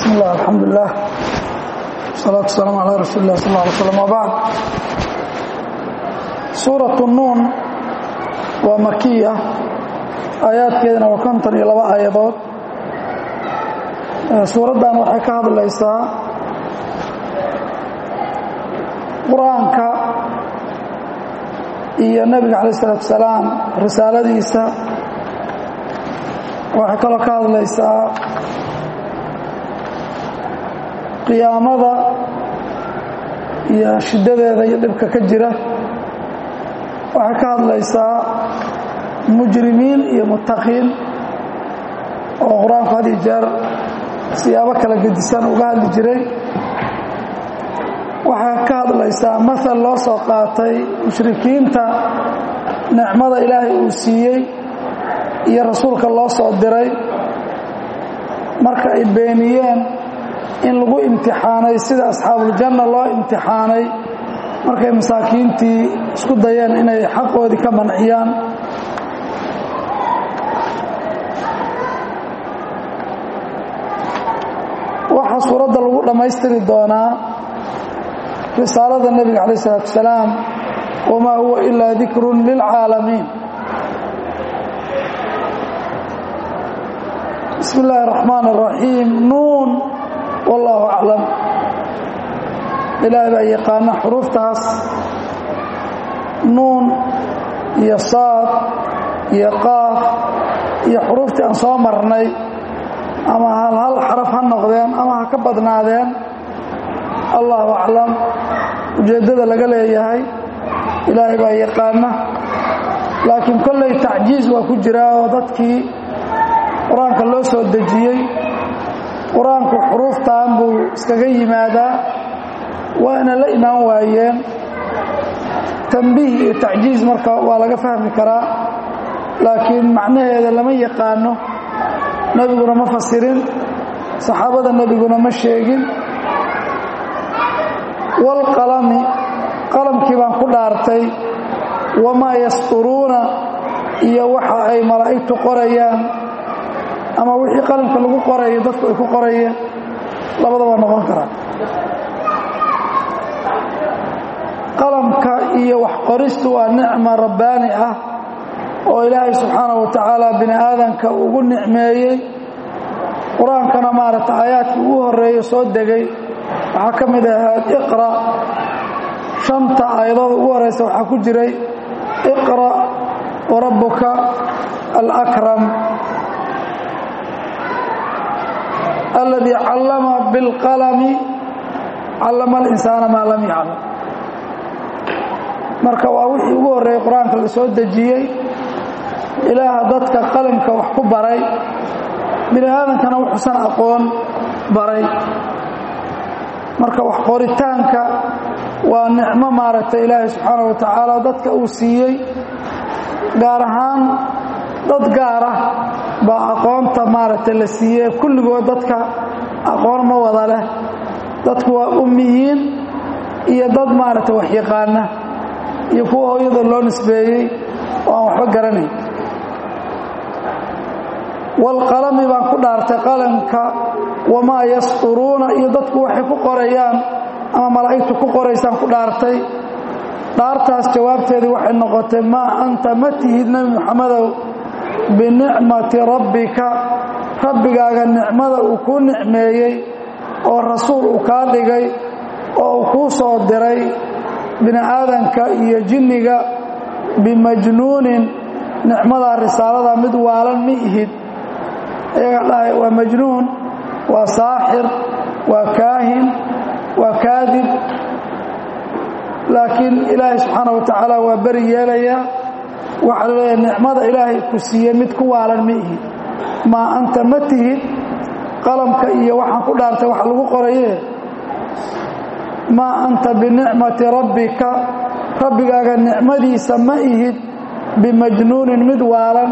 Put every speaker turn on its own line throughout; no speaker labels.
bismi illah alxamdulilah wasalaatu wasalaamu calaa rasuuli lah sal ly slm wbacd suuratu nuun waa makiya aayaadkeedana waa konton iyo laba aayadood suuraddan waxay ka hadlaysaa qur-aanka iyo nebiga calaih isalaatu wasalaam risaaladiisa waxay kaloo ka hadlaysaa qiyaamada iyo shiddadeeda iyo dhibka ka jira waxay ka hadlaysaa mujrimiin iyo muttaqiin oo qur-aanku had iyo jeer siyaabo kala gedisan uga hadli jiray waxay ka hadlaysaa maal loo soo qaatay mushrikiinta nicmada ilaahay uu siiyey iyo rasuulka loo soo diray marka ay beeniyeen in lagu imtixaanay sida asxaabuljanna loo imtixaanay markay masaakiintii isku dayeen inay xaqoodii ka manciyaan waxaa suuradda lagu dhammaystiri doonaa risaalada nebiga calaih isalaatu wasalaam wamaa huwa ilaa dikrun lilcaalamiin bismi illaahi araxmaan araxiim nuun wallaahu aclam ilaahay baa yaqaana xuruuftaas nuun iyo saad iyo qaaf iyo xuruuftii aan soo marnay ama hal hal xaraf ha noqdeen ama ha ka badnaadeen allahu aclam ujeeddada laga leeyahay ilaahay baa yaqaana laakiin kollay tacjiiz waa ku jiraa oo dadkii qur-aanka loo soo dejiyey qur-aanku xuruuftan buu iskaga yimaadaa waana la imaan waayeen tambiih iyo tacjiiz marka waa laga fahmi karaa laakiin macnaheeda lama yaqaano nebiguna ma fasirin saxaabada nebiguna ma sheegin waalqalami qalamkii baan ku dhaartay wamaa yasturuuna iyo waxa ay malaa'igtu qorayaan ama wixii qalamka lagu qorayo dadku ay ku qorayeen labada waa noqon karaa qalamka iyo wax qoristu waa nicma rabbaani ah oo ilaahay subxaanahu wa tacaala bini aadanka ugu nicmeeyey qur-aankana maaragta aayaadkii ugu horreeya soo degay waxaa ka mid ahayd iqra shanta aayadooda ugu horreysa waxaa ku jiray iqra warabbuka alakram aladii callama bilqalami callama alinsaana maa lam yaclam marka waa wixii ugu horreeyey qur-aanka la soo dejiyey ilaaha dadka qalimka wax ku baray bini aadankana wuxuusan aqoon baray marka wax qoritaanka waa nicmo maaragtay ilaahay subxaanahu wa tacaala dadka uu siiyey gaar ahaan dad gaara baa aqoonta maaragtay la siiyey kulligood dadka aqoon ma wada leh dadku waa ummiyiin iyo dad maaragtay wax yaqaana iyo kuwa hooyada loo nisbeeyey oo aan waxba garanayn waalqalami baan ku dhaartay qalamka wamaa yasturuuna iyo dadku waxay ku qorayaan ama malaa'igtu ku qoraysaan ku dhaartay dhaartaas jawaabteedii waxay noqotay maa anta ma tihid nebi muxamedow binicmati rabbika rabbigaaga nicmada uu kuu nicmeeyey oo rasuul uu kaa dhigay oo uu kuu soo diray bini aadanka iyo jinniga bimajnuunin nicmadaa risaalada mid waalan ma ihid iyaga dhahay waa majnuun waa saaxir waa kaahin waa kaadib laakiin ilaahay subxaana wa tacaala waa beri yeelayaa waxaa laleeyahay nicmada ilaahay ku siiye mid ku waalan ma ihid maa anta ma tihid qalamka iyo waxaan ku dhaartay wax lagu qoraye maa anta binicmati rabbika rabbigaaga nicmadiisa ma ihid bimajnuunin mid waalan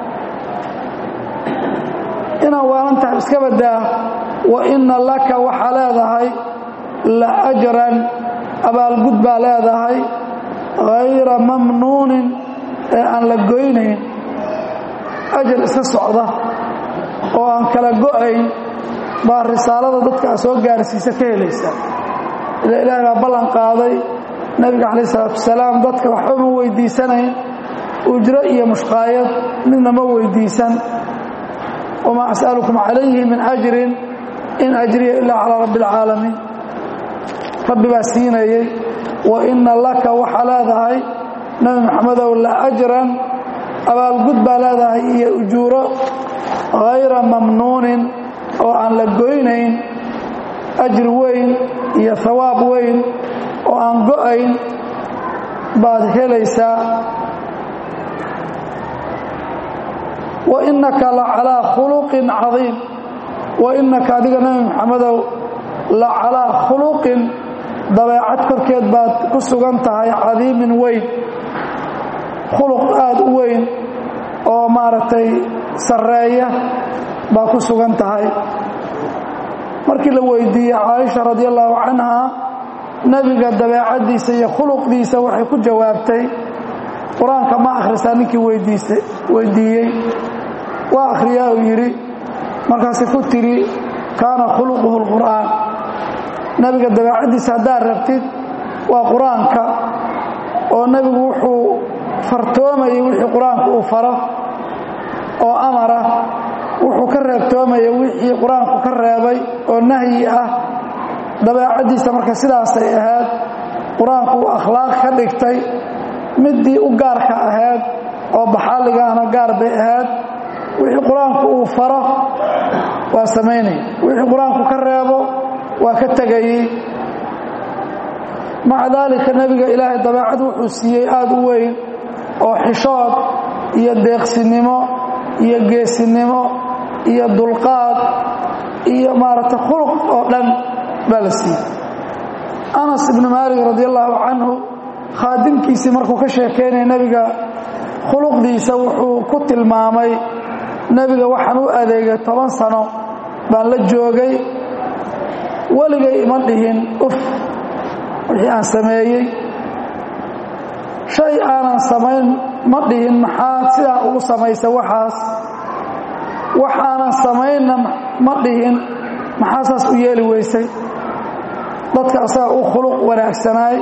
inaad waalan tahay iska badaa wa inna laka waxaa leedahay la ajran abaalgud baa leedahay hayra mamnuunin ee aan la goynayn ajar iska socda oo aan kala go'ayn baa risaalada dadka a soo gaarsiisa ka helaysa ila ilaahay baa ballan qaaday nebiga calayh isalaatu wasalaam dadka waxba ma weydiisanayn ujro iyo mushqaayad midna ma weydiisan wamaa as'alukum calayhi min ajrin in ajriya ilaa calaa rabbi alcaalamiin rabbi baa siinayey wa inna laka waxaa leedahay nebi maxamedow la ajran abaalgud baa leedahay iyo ujuuro hayra mamnuunin oo aan la goynayn ajri weyn iyo hawaab weyn oo aan go'ayn baad helaysaa wa innaka la calaa khuluqin cadiim wa innaka adiga nebi maxamedow la calaa khuluqin dabeecad korkeed baad ku sugan tahay cadiimin weyn khuluq aada u weyn oo maaragtay sarreeya baa ku sugan tahay markii la weydiiyey caaisha radi allahu canha nebiga dabeecaddiisa iyo khuluqdiisa waxay ku jawaabtay qur-aanka ma akhrisaa ninkii weydiistay weydiiyey waa akhriyaa uu yidhi markaasay ku tidhi kaana khuluquhu lqur'aan nebiga dabeecaddiisa haddaad rabtid waa qur-aanka oo nebigu wuxuu fartoomayay wixii qur-aanku uu faro oo amara wuxuu ka reebtoomayay wixii qur-aanku ka reebay oo nahyi ah dabeecaddiisa marka sidaasay ahayd qur-aanku uu akhlaaq ka dhigtay middii u gaarka ahayd oo baxaaligaana gaar bay ahayd wixii qur-aanku uu faro waa samaynaya wixii qur-aanku ka reebo waa ka tegayey maca daalika nebiga ilaahay dabeecad wuxuu siiyey aada u weyn oo xishood iyo deeqsinimo iyo geesinimo iyo dulqaad iyo maaragtay khuluq oo dhan baa la siiyey anas ibnu maalik radi allahu canhu khaadimkiisii markuu ka sheekeynaya nebiga khuluqdiisa wuxuu ku tilmaamay nebiga waxaan u adeegay toban sano baan la joogay weligay ima dhihin uf wixii aan sameeyey shay aanan samayn ma dhihin maxaad sidaa ugu samaysa waxaas waxaanan samaynna ma dhihin maxaa saas u yeeli weysay dadka asaga u khuluq wanaagsanaay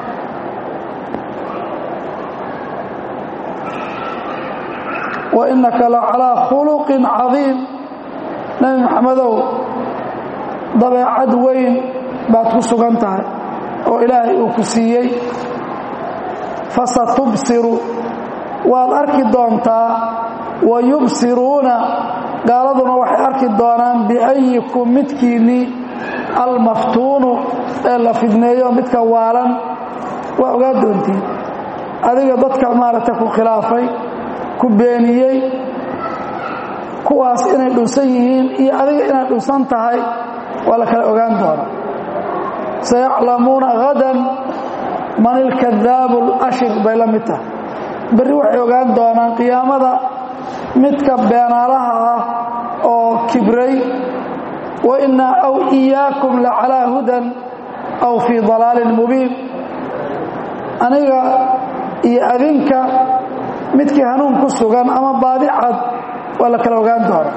wa innaka la calaa khuluqin cadiim nebi maxamedow dabeecad weyn baad ku sugan tahay oo ilaahay uu ku siiyey fasatubsiru waad arki doontaa wa yubsiruuna gaaladuna waxay arki doonaan biayikum midkiinnii almaftuunu ee la fidneeyo midka waalan waa ogaa doontiin adiga dadka maaragtay ku khilaafay ku beeniyey kuwaas inay dhunsan yihiin iyo adiga inaad dhunsan tahay waa la kala ogaan doonaa sayaclamuuna hadan man ilkadaabu alashir bay la mid tahay berri waxay ogaan doonaan qiyaamada midka beenaalaha ah oo kibray wa innaa aw iyaakum la calaa hudan aw fii dalaalin mubiin aniga iyo adinka midkii hanuun ku sugan ama baadi cad waa la kala ogaan doonaa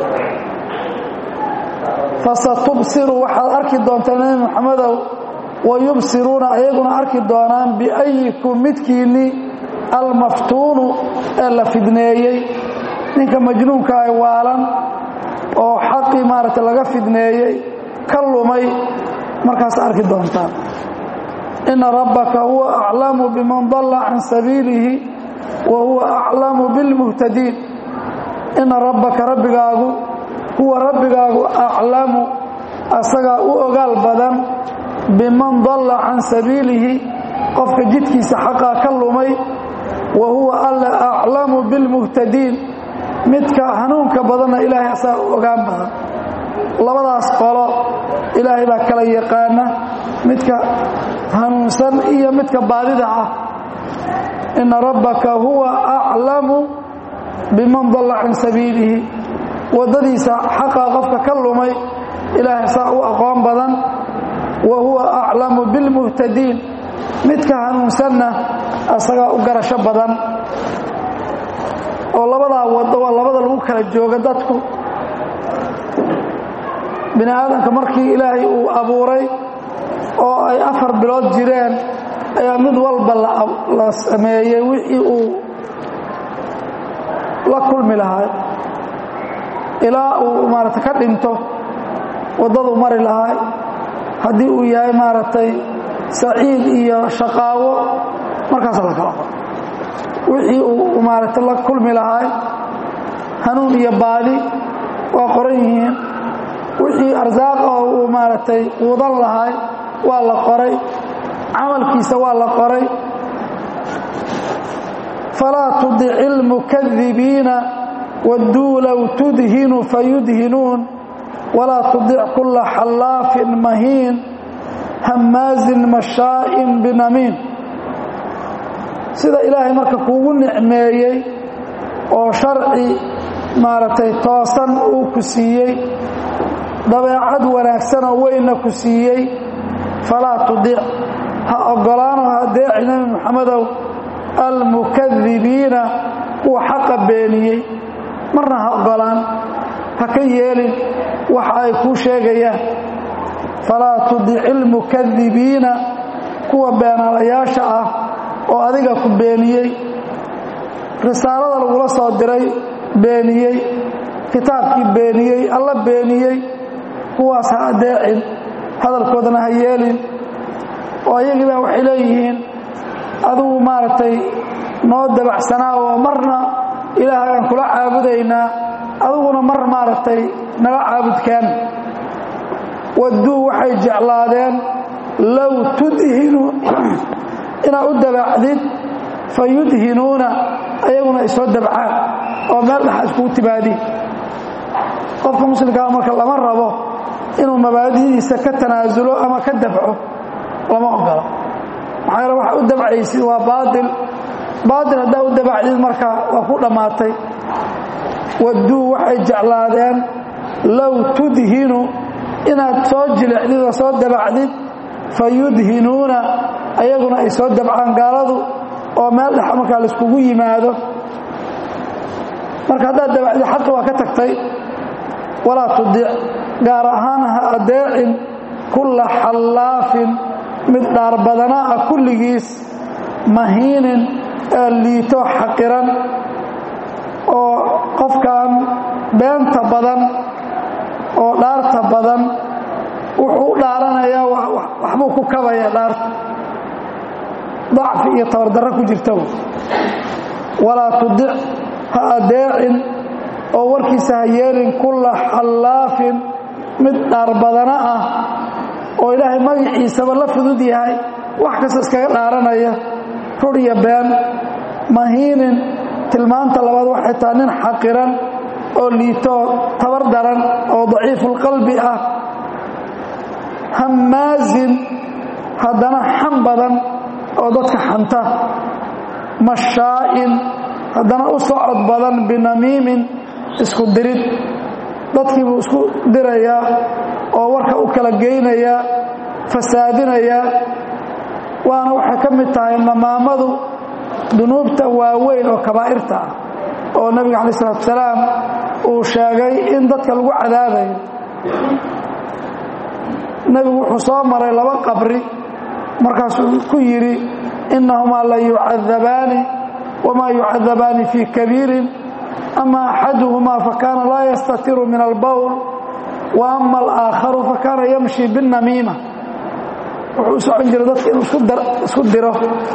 fasatubsiru waxaad arki doontaa nebi maxamedow wa yubsiruuna ayaguna arki doonaan biayikum midkiinnii almaftuunu ee la fidneeyey ninka majnuunka ay waalan oo xaqii maaragtay laga fidneeyey ka lumay markaas arki doontaan inna rabbaka huwa aclamu biman dalla can sabiilihi wa huwa aclamu bilmuhtadiin inna rabbaka rabbigaagu huwa rabbigaagu aclamu asagaa u ogaal badan biman dalla can sabiilihi qofka jidkiisa xaqaa ka lumay wa huwa alla aclamu bilmuhtadiin midka hanuunka badanna ilaahay asagaa u ogaan badan labadaas qolo ilaahay baa kala yaqaana midka hanuunsan iyo midka baadida ah inna rabbaka huwa aclamu biman dalla can sabiilihi waddadiisa xaqaa qofka ka lumay ilaahay saa u aqoon badan wa huwa aclamu bilmuhtadiin midka hanuunsanna asagaa u garasho badan oo labadaa waddo waa labada lagu kala jooga dadku bini aadamka markii ilaahay uu abuuray oo ay afar bilood jireen ayaa mid walba la sameeyey wixii uu la kulmi lahaa ilaa uu maaragtay ka dhinto waddadu mari lahaa haddii uu yahay maaragtay saciid iyo shaqaawo markaasa la kala qoro wixii uu maaragtay la kulmi lahaa hanuun iyo baadi waa qoran yihiin wixii arsaaq oo uu maaragtay quudan lahaa waa la qoray camalkiisa waa la qoray falaa tudici اlmukadibiina wadduu low tudhinu fayudhinuun walaa tudic kula xallaafin mahiin hammaazin mashaa'in binamiin sida ilaahay marka kuugu nicmeeyey oo sharci maaragtay toosan uu ku siiyey dabeecad wanaagsanoo weynna ku siiyey falaa tudic ha oggolaano ha deeci nebi moxamedow almukadibiina kuwa xaqa beeniyey marna ha oggolaan ha ka yeelin waxa ay kuu sheegayaan falaa tudici almukadibiina kuwa beenaalayaasha ah oo adiga ku beeniyey risaalada lagula soo diray beeniyey kitaabkii beeniyey alla beeniyey kuwaas ha adeecin hadalkoodana ha yeelin oo ayagiibaa waxay leeyihiin adigu maaragtay noo dabacsanaa oo marna ilaahagaan kula caabudaynaa adiguna mar maaragtay nala caabudkaan wadduu waxay jeclaadeen low tudhinu inaad u dabacdid fa yudhinuuna ayaguna ay soo dabcaan oo meel dhaxa iskugu timaadi qofka muslimkaa marka lama rabo inuu mabaadidiisa ka tanaasulo ama ka dabco lama ogola maxaa yeele waxa u dabcaysid waa baail baail haddaa u dabacdid marka waa ku dhammaatay wadduu waxay jeclaadeen low tudhinu inaad soo jilicdid oo soo dabacdid fa yudhinuuna ayaguna ay soo dabcaan gaaladu oo meel dhex markaa laiskugu yimaado marka haddaad dabacdid xaqi waa ka tagtay walaa tudic gaar ahaan ha adeecin kulla xallaafin mid dhaar badana ah kulligiis mahiinin ee liito xaqiran oo qofkan beenta badan oo dhaarta badan wuxuu u dhaaranayaa waxbuu ku kabaya dhaarta dacfi iyo tabardarro ku jirta walaa tudic ha adeecin oo warkiisa ha yeelin kulla xallaafin mid dhaar badana ah oo ilaahay magaciisaba la fudud yahay wax kasta iskaga dhaaranaya rur iyo been mahiinin tilmaanta labaad waxay tahay nin xaqiran oo liitoo tabar daran oo daciifulqalbi ah hammaazin haddana xam badan oo dadka xanta mashaa'in haddana u socod badan binamiimin isku dirid dadkii buu isku dirayaa oo warka u kala geynayaa fasaadinayaa waana waxay ka mid tahay namaamadu dunuubta waaweyn oo kabaa'irta ah oo nebiga calayi salatu salaam uu sheegay in dadka lagu cadaabayo nebigu wuxuu soo maray laba qabri markaasuu ku yidhi innahumaa la yucadabaani wamaa yucadabaani fii kabiirin ama axaduhumaa fakaana laa yastatiru min albowl wa ama alaakharu fakaana yamshi binnamiima wuxuu u socon jiray dadka inuu isku diro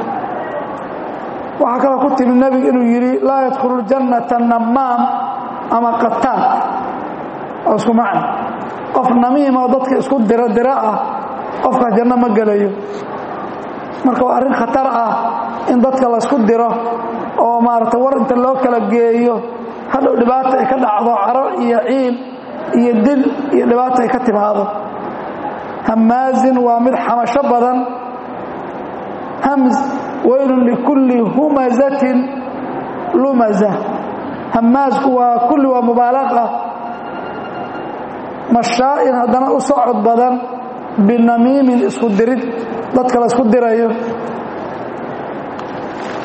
waxaa kaloo ku timi nebigu inuu yidhi laa yadkhulu ljannata namaam ama qataal oo isku macna qof namiima oo dadka isku diro diro ah qofkaas janno ma gelayo marka waa arrin khatar ah in dadka laysku diro oo maarata war inta loo kala geeyo hadhow dhibaata ay ka dhacdo caro iyo ciil iyo dil iyo dhibaata ay ka timaado hammaazin waa mid xamasho badan hamz weylun likulli humazatin lumaza hammaazku waa kulli waa mubaalaqa mashaa'in haddana u socod badan binamiimin isku dirid dadka la isku dirayo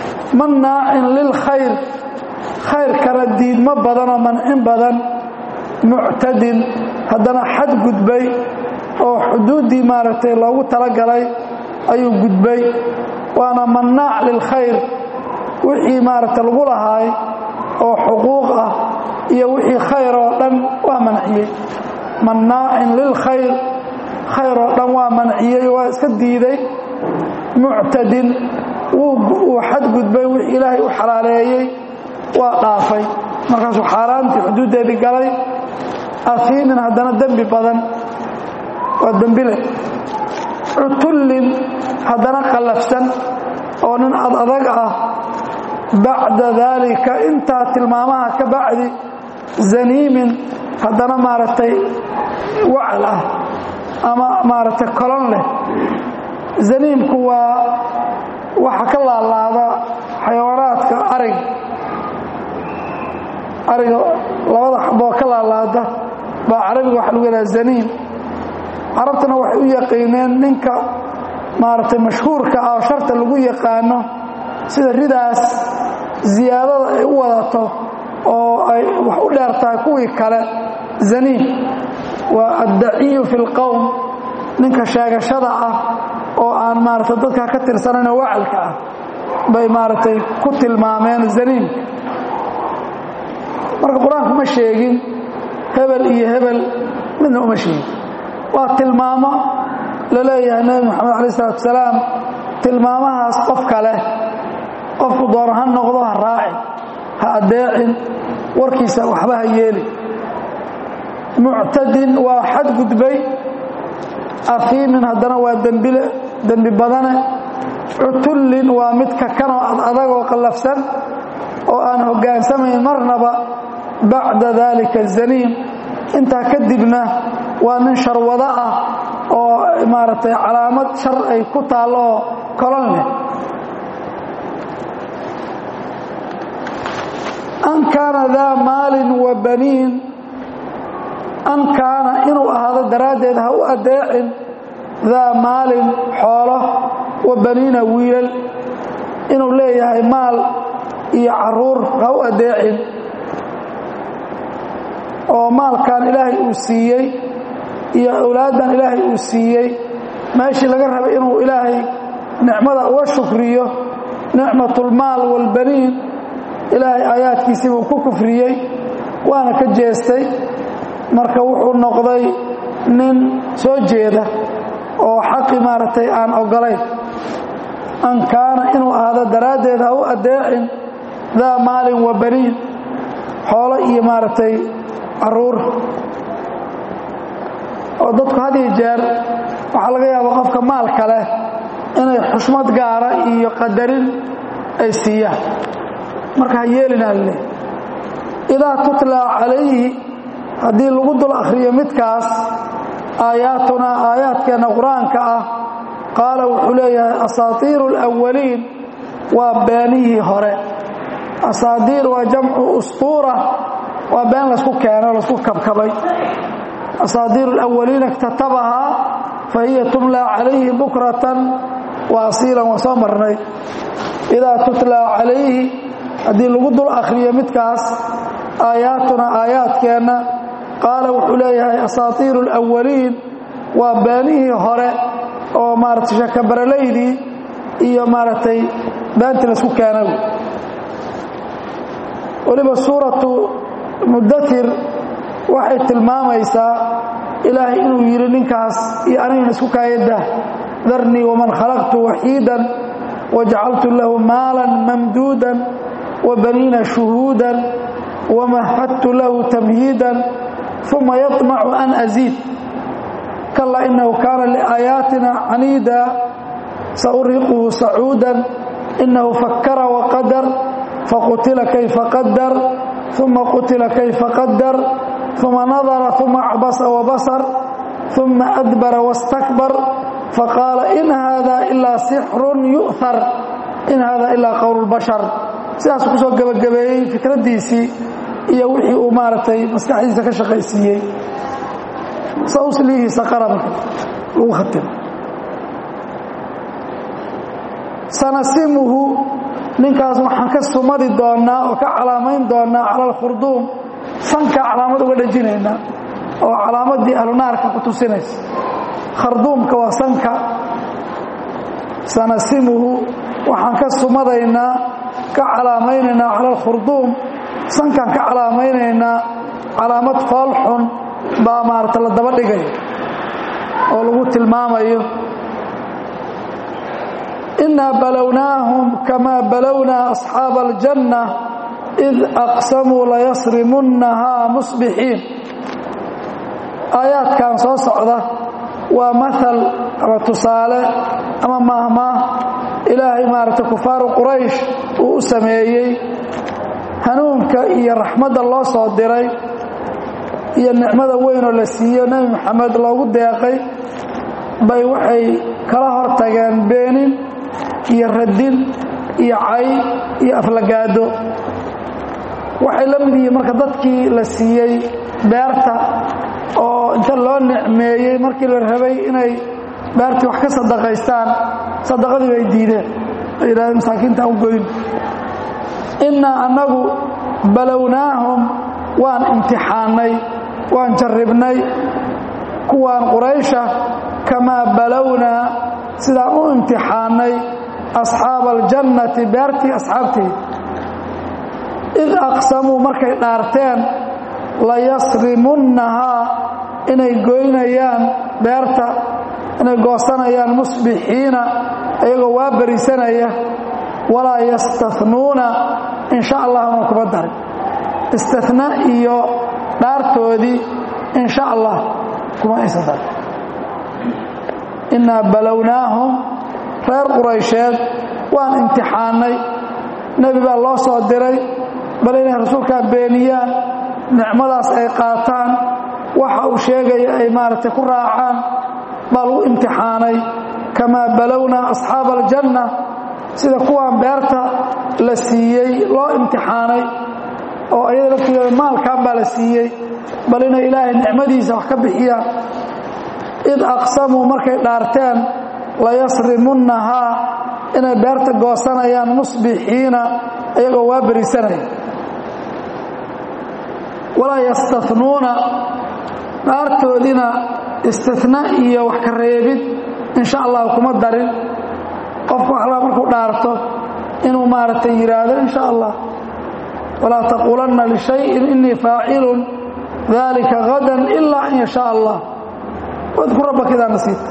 mannaacin lilkhayr khayrkana diidmo badanoo mancin badan muctadin haddana xad gudbay oo xuduuddii maaragtay loogu talagalay ayuu gudbay waana mannaac lilkhayr wixii maaragtay lagu lahaay oo xuquuq ah iyo wixii khayr oo dhan waa manciyey mannaacin lilkhayr khayr oo dhan waa manciyey waa iska diiday muctadin wuu xadgudbay wixii ilaahay u xalaaleeyey waa dhaafay markaasuu xaaraantii xuduuddeedii galay afiimin haddana dembi badan waa dembile cutullin haddana qallafsan oo nin ad adag ah bacda daalika intaa tilmaamaha ka bacdi zaniimin haddana maaragtay wacal ah ama maaragtay kolon leh zaniimku waa waxa ka laalaada xayawaanaadka ariga ariga labada xaboo ka laalaada baa carabiga waxa lagu yidhaha zaniim carabtana waxay u yaqiineen ninka maaragtay mashhuurka ah oo sharta lagu yaqaano sida ridaas ziyaadada ay u wadato oo ay wax u dheer tahay kuwii kale zaniim waa addaciyu fi lqowm ninka sheegashada ah oo aan maaragtay dadka ka tirsanaynoo wacalka ah bay maaragtay ku tilmaameen zaniimka marka qur-aanku ma sheegin hebel iyo hebel midna uma sheegin waa tilmaamo la leeyahay nebi moxamed alay isalaatu salaam tilmaamahaas qof kale qofku doono ha noqdo ha raacin ha addeecin warkiisa waxba ha yeeli muctadin waa xadgudbay afiimin haddana waa dembile dembi badane cutullin waa mid kakanoo ad adagoo qallafsan oo aan hoggaansamayn marnaba bacda daalika zaniim intaa kadibna waa nin sharwado ah oo maaragtay calaamad shar ay ku taallo oo kolon leh an kaana daa maalin wa baniin an kaana inuu ahaado daraaddeed ha u addeecin daa maalin xoolo wa baniina wiilal inuu leeyahay maal iyo caruur ha u addeecin oo maalkan ilaahay uu siiyey iyo awlaaddan ilaahay uu siiyey meeshii laga rabay inuu ilaahay nicmada uga shukriyo nicmatulmaal waalbaniin ilaahay aayaadkiisii buu ku kufriyey waana ka jeestay marka wuxuu noqday nin soo jeeda oo xaqi maaragtay aan oggolayn an kaana inuu ahaado daraaddeed ha u addeecin daa maalin wa baniin xoolo iyo maaragtay caruur oo dadku had iyo jeer waxaa laga yaaba qofka maalka leh inay xushmad gaara iyo qadarin ay siiyaan marka ha yeelinaa leh idaa tutlaa calayhi haddii lagu dul akhriyo midkaas aayaatunaa aayaadkeenna qur-aanka ah qaala wuxuu leeyahay asaatiiru alawaliin waa beenihii hore asaadiir waa jamcu ustuura waa been laysku keeno laysku kabkabay asaadiiru alawaliina iktatabahaa fa hiya tumlaa calayhi bukratan wa asiilan waa soo marnay idaa tutlaa calayhi haddii lagu dul akhriyo midkaas aayaatuna aayaadkeenna qaala wuxuu leeyahay asaatiiru alawaliin waa beenihii hore oo maaragtay shakabaralaydii iyo maaragtay beentii laysku keena weliba suuratu mudatir waxay tilmaamaysaa ilaahay inuu yidhi ninkaas iyo anigana isku kaayadah darnii waman khalaqtu waxiidan wajacaltu lahu maalan mamduudan wabaniina shuhuudan wamahadtu lahu tamhiidan uma yaطmacu an aziid kala inahu kaana liaayaatina caniida sauriquhu sacuudan inahu fakara waqadar faqutila kayfa qadar uma qutila kayfa qadar uma nadara uma acbasa wabasar uma adbara wastakbar faqaala in hada ilaa sixrun yu'har in hada ilaa qowl bashar sidaasuu kusoo gebagabeeyey fikraddiisii iyo wixii uu maaragtay maskaxdiisa ka shaqaysiiyey sauslihi saqara marka lagu khatimo sanasimuhu ninkaas waxaan ka sumadi doonnaa oo ka calaamayn doonnaa cala alkhurduum sanka calaamad uga dhejinaynaa oo calaamaddii ahlunaarka ku tusinaysa kharduumka waa sanka sanasimuhu waxaan ka sumadaynaa ka calaamaynaynaa cala alkhurduum sankaan ka calaamaynaynaa calaamad foolxun baa maarata la daba dhigay oo lagu tilmaamayo innaa balownaahum kamaa balownaa asxaaba aljanna id aqsamuu layasrimunnahaa musbixiin aayaadkan soo socda waa maal ama tusaale ama maahmaah ilaahay maaragtay kufaaru quraysh uu u sameeyey hanuunka iyo raxmadda loo soo diray iyo nicmada weynoo la siiyo nebi maxamed loogu deeqay bay waxay kala hor tageen beenin iyo radin iyo cay iyo aflagaado waxay la mid yihiin marka dadkii la siiyey beerta oo inta loo nicmeeyey markii la rabay inay beertii wax ka sadaqaystaan sadaqadii bay diideen ay yidhahdeen masaakiinta u goyn innaa annagu balownaahum waan imtixaannay waan jarribnay kuwaan quraysha kamaa balownaa sidaan u imtixaannay asxaaba aljannati beertii asxaabteeda id aqsamuu markay dhaarteen layasrimunnahaa inay goynayaan beerta inay goosanayaan musbixiina iyagoo waa berisanaya walaa yastanuuna in sha allahna kuma darin istina iyo dhaartoodii in sha allah kuma aysan darin innaa balownaahum reer quraysheed waan imtixaannay nebi baa loo soo diray bal inay rasuulkaa beeniyaan nicmadaas ay qaataan waxa uu sheegaya ay maaragtay ku raacaan baa lagu imtixaanay kamaa balownaa asxaaba aljanna sida kuwaan beerta la siiyey loo imtixaanay oo ayada laftigeeda maalkan baa la siiyey bal inay ilaahay nicmadiisa wax ka bixiyaan id aqsamuu markay dhaarteen layasrimunnahaa inay beerta goosanayaan musbixiina iyagoo waa berisanaya walaa yastanuuna dhaartoodina istina iyo wax ka reebid in sha allah kuma darin qofku waxlaa markuu dhaarto inuu maaragtay yidhaahdo in sha allah walaa taquulanna lishayin inii faacilun dalika gadan ilaa an yashaa allah wadkur rabbaka idaa nasiita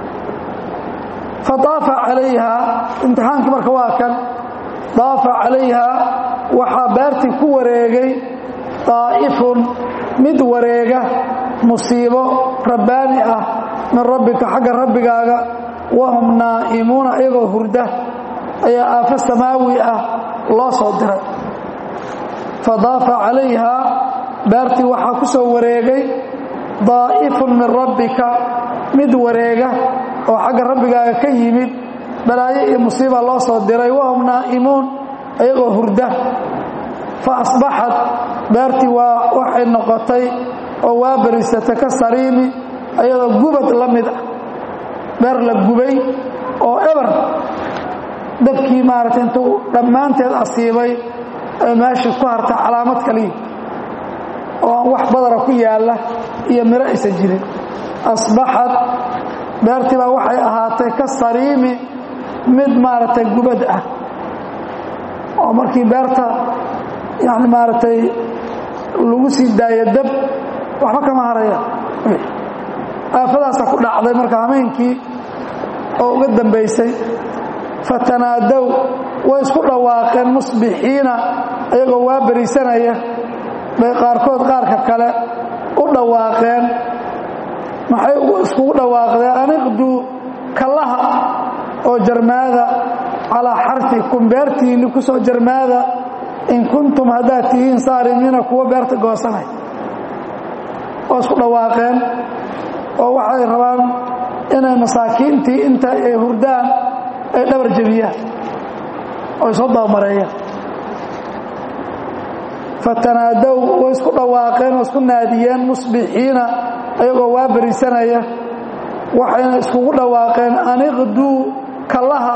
fadaafa calayha imtixaankii marka waa kan daafa calayha waxaa beertii ku wareegay daa'ifun mid wareega musiibo rabbaani ah min rabbika xagga rabbigaaga wahum naa'imuuna iyagoo hurda ayaa aafo samaawi ah loo soo diray fadaafa calayha beertii waxaa ku soo wareegay daa'ifun min rabbika mid wareega oo xagga rabbigaaga ka yimid balaayo iyo musiiba loo soo diray wahum naa'imuun iyagoo hurda fa asbaxad beertii waa waxay noqotay oo waa berisata ka sariimi ayadoo gubad la mid ah beer la gubay oo eber dabkii maaragtay intuu dhammaanteed asiibay ee meeshii ku harta calaamad kaliya oo aan wax badara ku yaalla iyo miro aysan jirin asbaxad beertii baa waxay ahaatay ka sariimi mid maaragtay gubad ah oo markii beerta yani maaragtay lagu sii daayo dab waxba kama haraya aafadaasa ku dhacday marka hameenkii oo uga dambaysay fatanaadow way isku dhawaaqeen musbixiina iyagoo waa berisanaya bay qaarkood qaarka kale u dhawaaqeen maxay iskugu dhawaaqdeen aniqduu kallaha oo jarmaada calaa xarfikum beertiinni ku soo jarmaada in kuntum haddaad tihiin saarimiina kuwa beerta goosanay oo isku dhawaaqeen oo waxay rabaan inay masaakiintii inta ay hurdaan ay dhabar jebiyaan oo ay soo dabamareeyaan fatanaadow way isku dhawaaqeen oo isku naadiyeen musbixiina ayagoo waa berisanaya waxayna iskugu dhawaaqeen aniqduu kallaha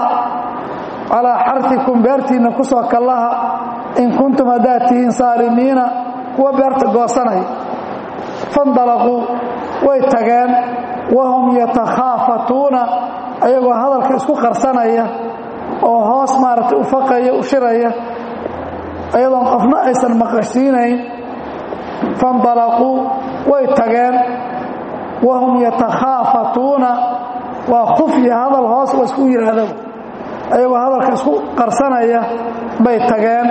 calaa xarfikum beertiinna ku soo kallaha in kuntum haddaad tihiin saalimiina kuwa beerta goosanaya fandalaquu way tageen wahum yatakhaafatuuna ayagoo hadalka isku qarsanaya oo hoos maaragtay u faqaya u shiraya ayadoon qofna aysan maqashiinayn fandalaquu way tageen wahum yatakhaafatuuna waa khufya hadal hoos la isku yidhaahdo ayagoo hadalka isku qarsanaya bay tageen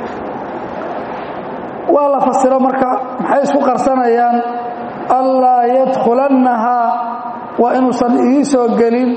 waa la fasiro marka maxay isku qarsanayaan allaa yadkhulannahaa waa inuusan ii soo gelin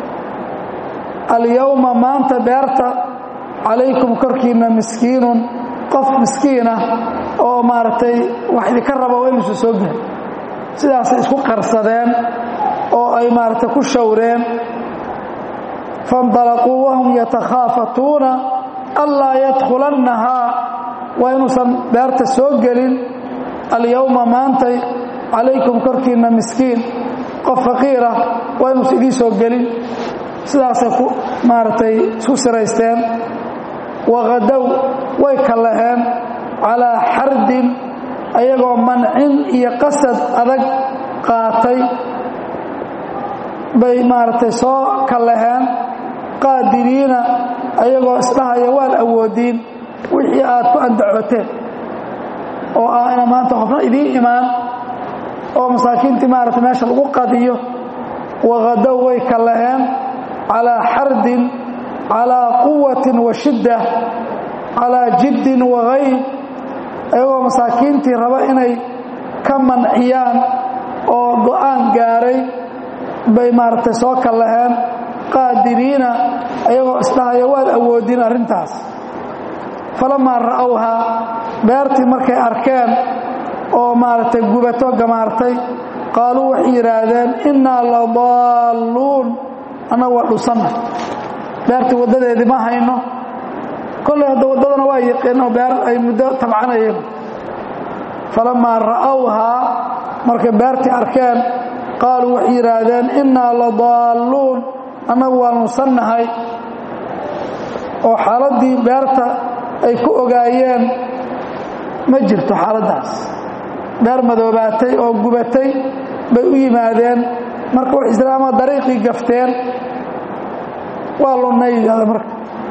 alyowma maanta beerta calaykum korkiinna miskiinun qof miskiin ah oo maaragtay wax idinka raba waa inuusan soo gelin sidaasay isku qarsadeen oo ay maaragtay ku shawreen faindalaquu wahum yatakhaafatuuna allaa yadkhulannahaa waa inuusan beerta soo gelin alyowma maantay calaykum korkiinna miskiin qof faqiirah waa inuusan idiin soo gelin sidaasay ku maaragtay isku siraysteen waqadow way kallaheen calaa xardin ayagoo mancin iyo qasad adag qaatay bay maaragtay soo kallaheen qaadiriina ayagoo isdhahaya waad awoodiin wixii aad ku andacooteen oo ah ina maanta qofna idiin imaan oo masaakiintii maaragtay meesha lagu qadiyo waqadow way kallaheen calaa xardin calaa quwatin wa shidda calaa jiddin wagayb ayagoo masaakiintii raba inay ka manciyaan oo go'aan gaaray bay maaragtay soo kallaheen qaadiriina ayagoo isdhahaya waad awoodin arrintaas falamaa ra'owhaa beertii markay arkeen oo maaragtay gubato gamaartay qaaluu waxay yidhaahdeen innaa la daalluun annagu waa dhusanna beertii waddadeedii ma hayno kollay hadda waddadana waa yiqiin oo beer ay muddo tabcanayeen falamaa ra'owhaa markay beertii arkeen qaaluu waxay yidhaahdeen innaa la daalluun annagu waa nusannahay oo xaaladdii beerta ay ku ogaayeen ma jirto xaaladdaas beer madoobaatay oo gubatay bay u yimaadeen marka wax islaama dariiqii gafteen waa lunnay yidhahda marka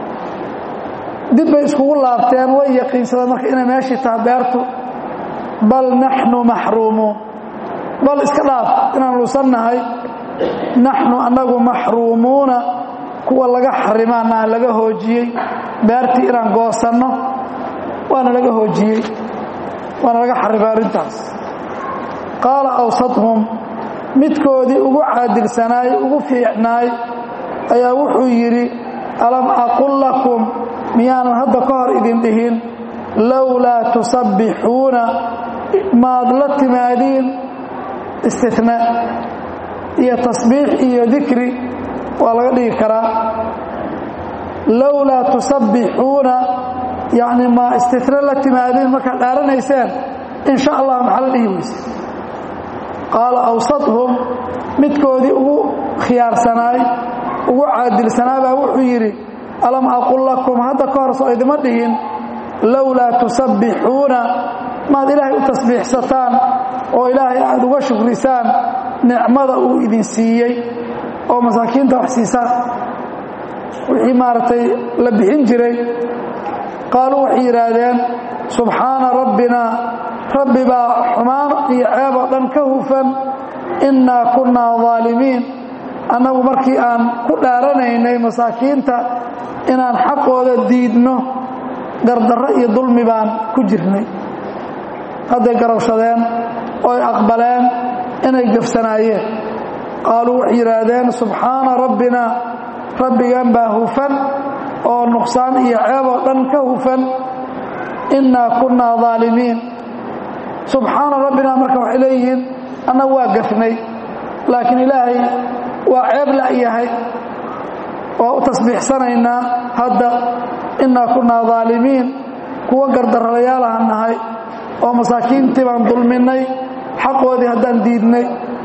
dib bay iskugu laabteen way yaqiinsadeen marka inay meeshii taha beertu bal naxnu maxruumuun bal iska dhaaf inaan lusannahay naxnu annagu maxruumuuna kuwa laga xarimaana laga hoojiyey beertii inaan goosanno waana laga hoojiyey waana laga xarimay arrintaas qaala awsadhum midkoodii ugu caadilsanaay ugu fiicnaay ayaa wuxuu yidhi alam aqul lakum miyaanan hadda ka hor idin dhihin lowlaa tusabbixuuna maad la timaadiin istina iyo tasbiix iyo dikri waa laga dhigi karaa lowlaa tusabbixuuna yacni ma istina la timaadiin markaad dhaaranayseen in sha allah maxaa la dhihi weyse qaala awsadhum midkoodii ugu khiyaarsanaay ugu caadilsanaa baa wuxuu yidhi alam aqul lakum hadda ka hor soo idima dhihin lowlaa tusabbixuuna maad ilaahay u tasbiixsataan oo ilaahay aad uga shukrisaan nicmada uu idin siiyey oo masaakiinta wax siisaan wixii maaragtay la bixin jiray qaaluu waxay yidhaahdeen subxaana rabbina rabbi baa xumaan iyo ceeb oo dhan ka hufan innaa kunnaa daalimiin annagu markii aan ku dhaaranaynay masaakiinta inaan xaqooda diidno gardarro iyo dulmi baan ku jirnay hadday garowshadeen oo ay aqbaleen inay gafsanaayeen qaaluu waxay yidhaahdeen subxaana rabbina rabbigan baa hufan oo nuqsaan iyo ceeb oo dhan ka hufan innaa kunnaa daalimiin subxaana rabbina marka waxay leeyihiin annagu waa gafnay laakiin ilaahay waa ceeb la'yahay waa u tasbiixsanaynaa hadda innaa kunnaa daalimiin kuwa gardarrayaalahan nahay oo masaakiintii baan dulminnay xaqoodii haddaan diidnay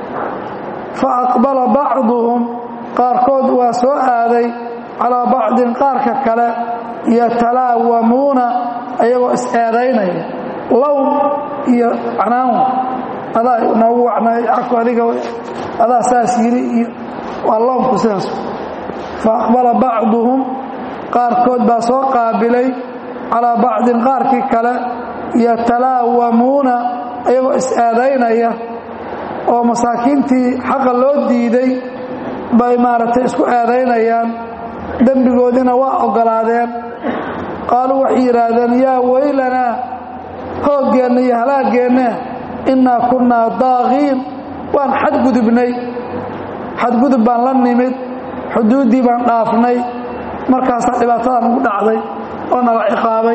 fa aqbala bacduhum qaarkood waa soo aaday calaa bacdin qaarka kale yatalaawamuuna ayagoo is-eedaynaya lown iyo canaan adaa noogu wacnay aku adiga adaa saas yiri iyo waa lownku sidaas fa aqbala bacduhum qaarkood baa soo qaabilay calaa bacdin qaarkii kale yatalaawamuuna iyagoo is-aadaynaya oo masaakiintii xaqa loo diiday bay maaragtay isku aadaynayaan dembigoodiina waa oggolaadeen qaaluu waxay yidhaahdeen yaa weylanaa hooggeenna iyo halaaggeenna innaa kunnaa daaqiin waan xadgudubnay xadgudub baan la nimid xuduuddii baan dhaafnay markaasaa dhibaatadan ugu dhacday oo nala ciqaabay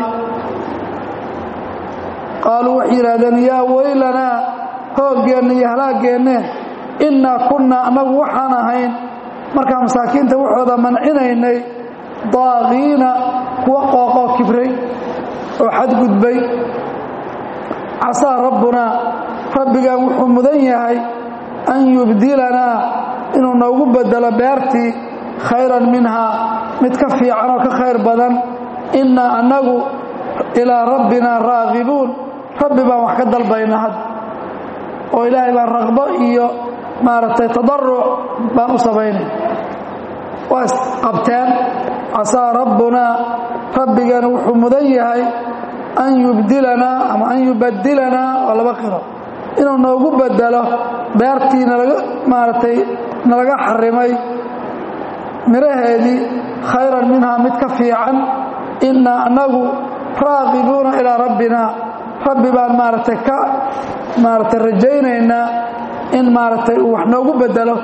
qaaluu waxay yidhaahdeen yaa weylanaa hooggeenna iyo halaaggeenna innaa kunnaa annagu waxaan ahayn markaa masaakiinta waxooda mancinaynay daaqiina kuwa qooqoo kibray oo xadgudbay casaa rabbunaa rabbigan wuxuu mudan yahay an yubdilanaa inuu noogu bedelo beertii khayran minhaa mid ka fiican oo ka khayr badan innaa annagu ilaa rabbinaa raagibuun rabbi baan wax ka dalbayna had oo ilaahay baan raqbo iyo maaragtay tadaruc baan u samaynay waa isqabteen casaa rabbunaa rabbigeena wuxuu mudan yahay an yubdilanaa ama an yubadilanaa waa laba qiro inuu noogu bedelo beertii nalaga maaragtay nalaga xarimay miraheedii khayran minhaa mid ka fiican innaa annagu raaqibuuna ilaa rabbina rabbi baan maaragtay ka maaragtay rajaynaynaa in maaragtay uu wax noogu bedelo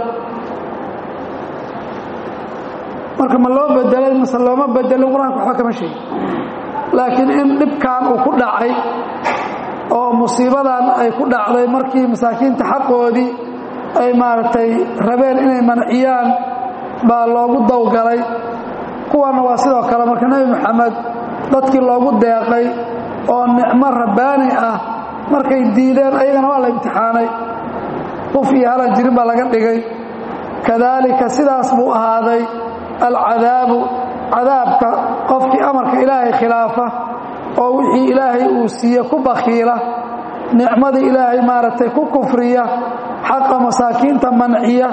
marka ma loo bedelay mase looma bedelin qur-aanka waxba kama sheegin laakiin in dhibkan uu ku dhacay oo musiibadan ay ku dhacday markii masaakiinta xaqoodii ay maaragtay rabeen inay manciyaan baa loogu dawgalay kuwanna waa sidoo kale marka nebi moxamed dadkii loogu deeqay oo nicmo rabbaani ah markay diideen ayagana waa la imtixaanay huf iyo halan jirin baa laga dhigay kadaalika sidaas buu ahaaday alcadaabu cadaabka qofkii amarka ilaahay khilaafa oo wixii ilaahay uu siiye ku bakhiila nicmadii ilaahay maaragtay ku kufriya xaqa masaakiinta manciya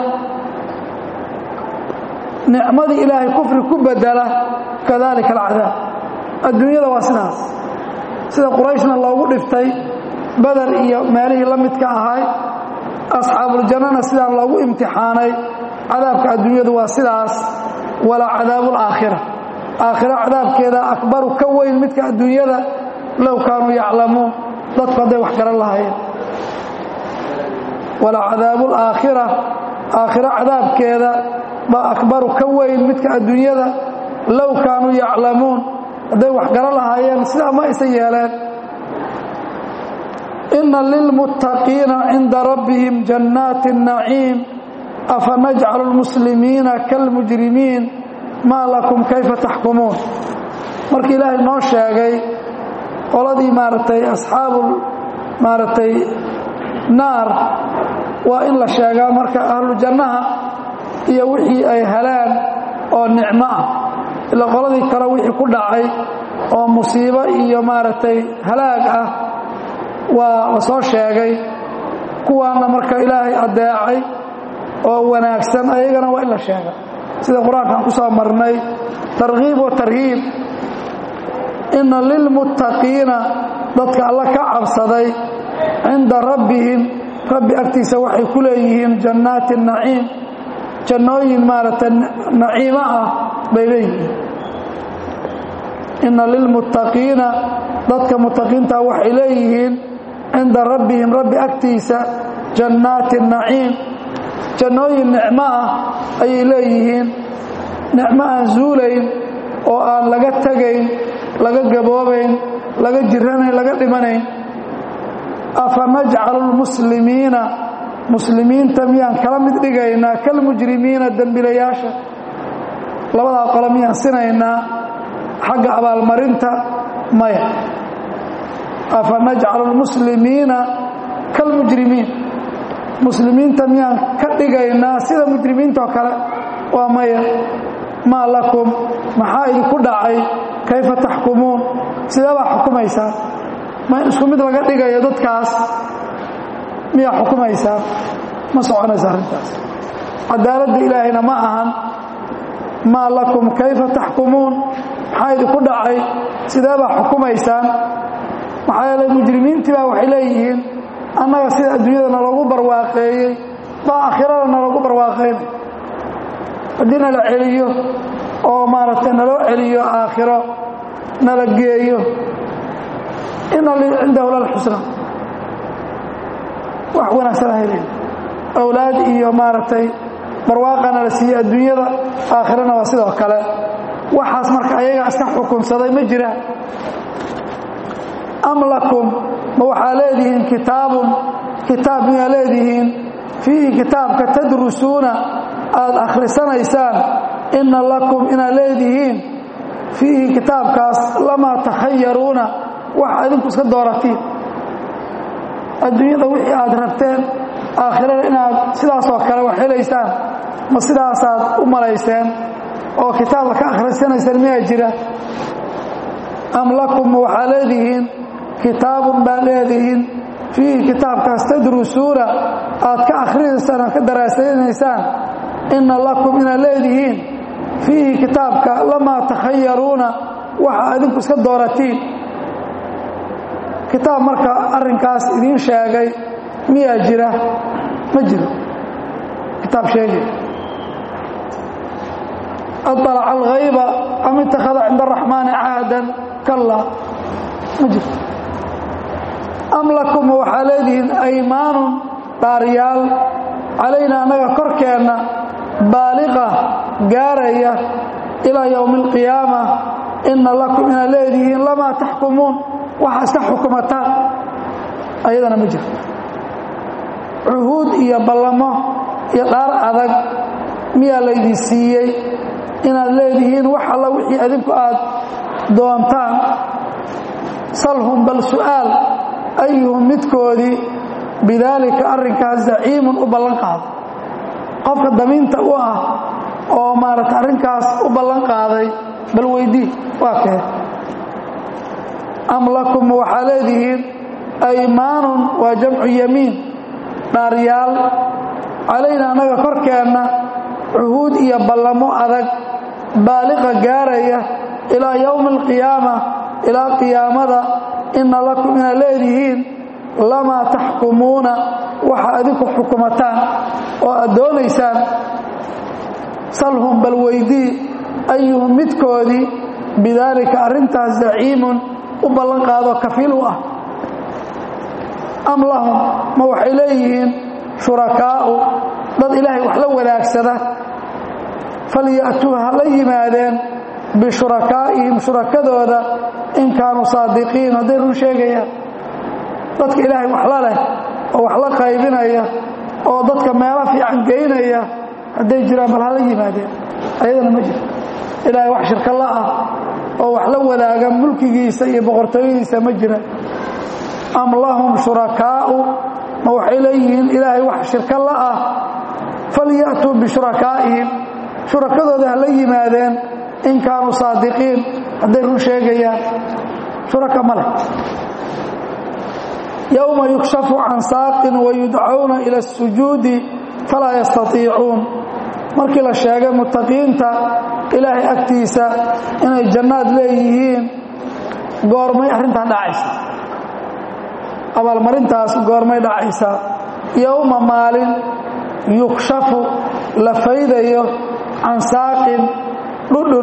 nicmadii ilaahay kufri ku bedela kadalika alcadaab adduunyada waa sidaas sida qurayshna loogu dhiftay beder iyo meelihii la midka ahay asxaabuljannana sidaan loogu imtixaanay cadaabka adduunyadu waa sidaas walaa cadaabu alaakhira aakhira cadaabkeeda akbaru ka weyn midka adduunyada low kaanuu yaclamuun dadku hadday wax garan lahaayeen walaa cadaabu alaakhira aakhira cadaabkeeda baa akbaru ka weyn midka adduunyada low kaanuu yaclamuun hadday wax garan lahaayeen sidaa ma aysan yeeleen inna lilmuttaqiina cinda rabbihim jannaati naciim afanajcalu lmuslimiina kalmujrimiin maa lakum kayfa taxkumuun markii ilaahay noo sheegay qoladii maaragtay asxaabu maaragtay naar waa in la sheegaa marka ahlu jannaha iyo wixii ay heleen oo nicmo ah ila qoladii kale wixii ku dhacay oo musiibo iyo maaragtay halaag ah waa la soo sheegay kuwaana marka ilaahay addeecay oo wanaagsan ayagana waa in la sheega sida qur-aankaan ku soo marnay tarkiib wa tarhiib inna lilmuttaqiina dadka alla ka cabsaday cinda rabbihim rabbi agtiisa waxay ku leeyihiin jannaati naciim jannooyin maaragtay naciimo ah bay leeyihiin inna lilmuttaqiina dadka muttaqiinta waxay leeyihiin cinda rabbihim rabbi agtiisa jannaati naciim jannooyin nicmo ah ayay leeyihiin nicmo aan zuulayn oo aan laga tegayn laga gaboobayn laga jiranayn laga dhimanayn afa najcalu lmuslimiina muslimiinta miyaan kala mid dhigaynaa kalmujrimiina dembilayaasha labadaa qole miyaan sinaynaa xagga abaalmarinta maya afa najcalu lmuslimiina kalmujrimiin muslimiinta miyaan ka dhigaynaa sida mujrimiinta oo kale waa maya maa lakum maxaa idinku dhacay kayfa taxkumuun sidee baa xukumaysaan ma in isku mid laga dhigayo dadkaas miyaa xukumaysaa ma soconaysa arrintaas cadaaladda ilaahayna ma ahan maa lakum kayfa taxkumuun maxaa idinku dhacay sidee baa xukumaysaan maxaa yeelay mujrimiintii baa waxay leeyihiin annaga sida adduunyada naloogu barwaaqeeyey baa aakhirada naloogu barwaaqeynay haddii nala celiyo oo maaragtay naloo celiyo aakhiro nala geeyo ina lii cindahu lalxusna wax wanaagsan helen awlaad iyo maaragtay barwaaqana la siiyey adduunyada aakhirana waa sidoo kale waxaas marka ayaga iska xukunsaday ma jiraan am lakum ma waxaa leedihiin kitaabun kitaab miyaa leedihiin fiihi kitaabka tadrusuuna aada akhrisanaysaan inna lakum inaad leedihiin fiihi kitaabkaas lamaa takhayaruuna wax idinku iska dooratiin adduunyada wixii aad rabteen aakhirada inaad sidaasoo kale wax helaysaan ma sidaasaad u malayseen oo kitaabka ka akhrisanaysaan miyaa jira am lakum ma waxaa leedihiin kitaabun baad leedihiin fiihi kitaabkaas tadrusuuna aad ka akhrinaysaan aad ka daraasaynaysaan inna lakum inaad leedihiin fiihi kitaabka lamaa takhayaruuna waxa idinku iska dooratiin kitaab marka arrinkaas idiin sheegay miyaa jira ma jiro kitaab sheegay aطلca alghayba am itakhada cinda araxmaani cahdan kalla ma jirto am lakum waxaa leedihiin aymaanun dhaaryaal calayna annaga korkeenna baaliqa gaaraya ilaa yowmi alqiyaama inna lakum inaad leedihiin lamaa taxkumuun waxa iska xukumataan ayadana ma jirto cuhuud iyo ballamo iyo dhaar adag miyaa laydin siiyey inaad leedihiin wax alla wixii adinku aad doontaan salhum bal su'aal ayuhum midkoodii bidaalika arrinkaas zaciimun u ballan qaado qofka damiinta u ah oo maaragta arrinkaas u ballan qaaday bal weydii waa kee am lakum waxaa leedihiin aymaanun waa jamcu yamiin dhaaryaal calayna annaga korkeenna cuhuud iyo ballamo adag baaliqa gaaraya ilaa yowmi alqiyaama ilaa qiyaamada inna lakum inaad leedihiin lamaa taxkumuuna waxa adinku xukumataan oo aad doonaysaan salhum bal weydii ayuhum midkoodii bidaalika arrintaas zaciimun u ballan qaado kafiil u ah am lahum ma waxay leeyihiin shurakaa'u dad ilaahay wax la wadaagsada falya'tuu ha la yimaadeen bishurakaa'ihim shurakadooda in kaanuu saadiqiin hadday run sheegayaan dadka ilaahay wax la leh oo wax la qaybinaya oo dadka meelo fiican geynaya hadday jiraan bal hala yimaadeen ayadana ma jirto ilaahay wax shirka la ah oo wax la wadaaga mulkigiisa iyo boqortooyadiisa ma jira am lahum shurakaa'u ma waxay leeyihiin ilaahay wax shirka la ah falya'tuu bishurakaa'ihim shurakadooda ha la yimaadeen in kaanuu saadiqiin hadday run sheegayaan shuraka ma leh yowma yukshafu can saaqin wayudcawna ila asujuudi falaa yastatiicuun markii la sheegay muttaqiinta ilaahay agtiisa inay jannaad leeyihiin goormay arrintan dhacaysa abaalmarintaas goormay dhacaysaa yowma maalin yukshafu la faydayo can saaqin dhudhun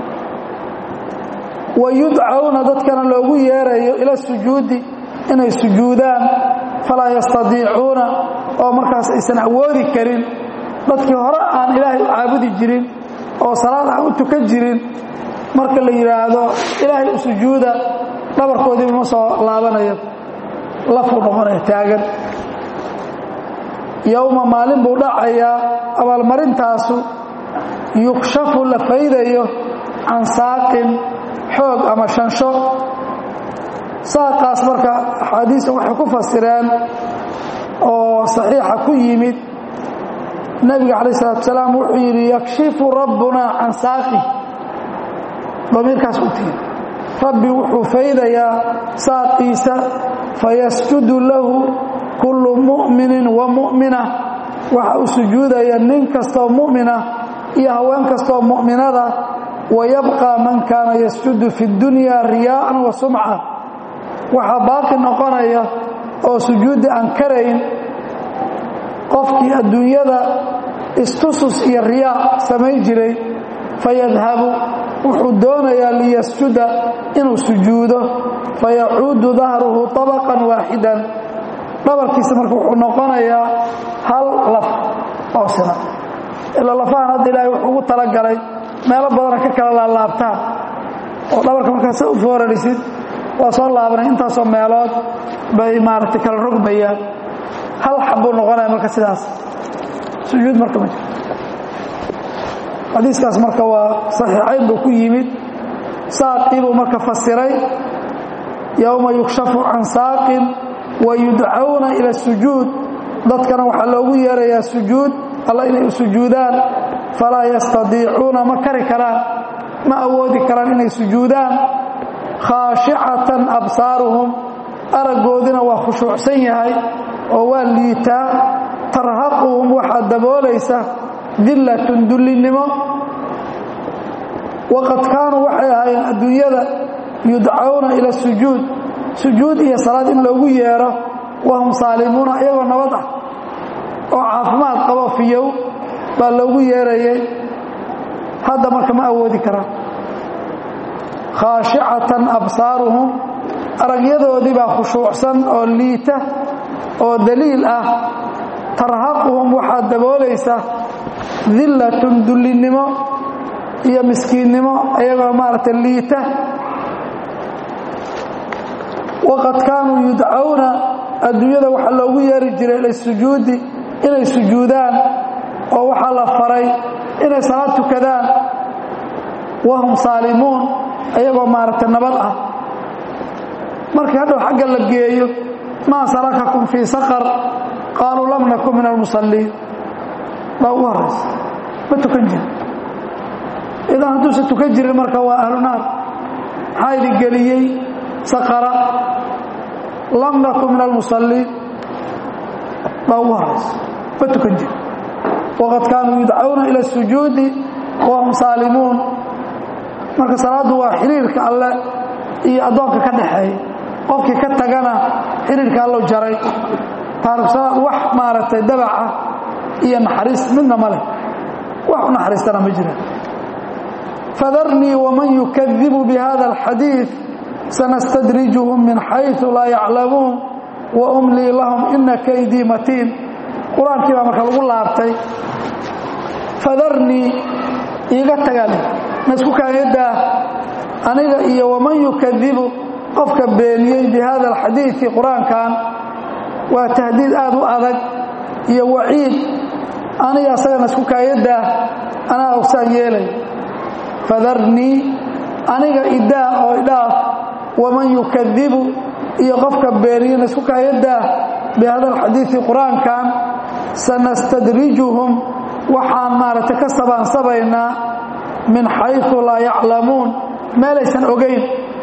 wa yudcawna dadkana loogu yeerayo ila sujuudi inay sujuudaan falaa yastadiicuuna oo markaas aysan awoodi karin dadkii hore aan ilaahay u caabudi jirin oo salaad aan u tukan jirin marka la yidhaahdo ilaahay u sujuuda dhabarkoodiiba ma soo laabanayo lafuu noqonaya taagan yowma maalin buu dhacayaa abaalmarintaasu yukshafu la faydayo can saaqin xoog ama shansho saaqaas marka axaadiista waxay ku fasireen oo saxiixa ku yimid nebiga calaih isalaatu salaam wuxuu yidhi yakshifu rabbuna can saaqi damiirkaas u tigi rabbi wuxuu faydayaa saaqiisa fayasjudu lahu kullu mu'minin wa mu'mina waxa uu sujuudaya nin kastoo mu'mina iyo haween kastoo mu'minada wayabqى man kaana yasjudu fi اdunya riyaءa wa sumca waxaa baaqi noqonaya oo sujuudda aan karayn qofkii adduunyada istusus iyo riyaa samayn jiray fayadhabu wuxuu doonayaa liyasjuda inuu sujuudo fayacuudu dahruhu طabqan waaxidan dhabarkiisa marka wuxuu noqonayaa hal laf oo sina ilaa lafahan hadda ilaahay wuxuu ugu talagalay meelo badana ka kala laalaabtaan oo dhabarka markaa sa u foorarisid waa soo laabanay intaasoo meelood bay maaragtay kala rogmayaan hal xabbuu noqonaya marka sidaas sujuud marka ma jiro xadiiskaas marka waa saxiixayn buu ku yimid saaqii buu marka fasiray yowma yukshafu can saaqin wa yudcawna ila sujuud dadkana waxaa loogu yeerayaa sujuud alla inay u sujuudaan falaa yastadiicuuna ma kari karaan ma awoodi karaan inay sujuudaan khaashicatan absaaruhum araggoodina waa khushuucsan yahay oo waa liitaa tarhaquhum waxaa daboolaysa dillatun dullinnimo waqad kaanuu waxay ahaayeen adduunyada yudcawna ila sujuud sujuud iyo salaad in loogu yeero wahum saalimuuna iyagoo nabad ah oo caafimaad qabo fiyow baa loogu yeerayay hadda marka ma awoodi karaan khaashicatan absaaruhum aragyadoodii baa khushuucsan oo liita oo daliil ah tarhaquhum waxaa daboolaysa dillatun dullinnimo iyo miskiinnimo iyagoo maaragtay liita waqad kaanuu yudcawna adduunyada waxaa loogu yeeri jiray ilisujuudi inay sujuudaan oo waxaa la faray inay salaad tukadaan wahum saalimuun ayagoo maaragtay nabad ah markii hadhow xagga la geeyo maa salakakum fii saqar qaaluu lam nakun min almusalliin baa ugu horaysa ma tukan jiri idan hadduusan tukan jirin marka waa ahlu naar maxaa idin geliyey saqara lam nakun min almusalliin baa ugu horaysa ma tukan jiri waqad kaanuu yudcawna ila sujuudi wahum saalimuun marka salaaddu waa xiriirka alle iyo addoonka ka dhaxeeya qofkii ka tagana xiriirka allow jaray taariksalaad wax maaragtay dabaca iyo naxariis midna ma leh wax u naxariistana ma jira fadarnii waman yukadibu bihada alxadiid sanastadrijuhum min xayثu laa yaclamuun wa umlii lahum ina kaydii matiin qur-aankii baa marka lagu laabtay fadarnii iiga tagal ma isku kaagadaa aniga iyo waman yukadibu qofka beeniyey bi hada alxadiidi qur-aankan waa tahdiid aad u adag iyo waciid aniga asagana isku kaagadaa anaa ogsaan yeelay fadarnii aniga idaa oo idhaaf waman yukadibu iyo qofka beeniyena isku kaagadaa bi hada alxadiidi qur-aankan sanastadrijuhum waxaan maaragtay ka sabaansabaynaa min xayثu laa yaclamuun meelaysan ogayn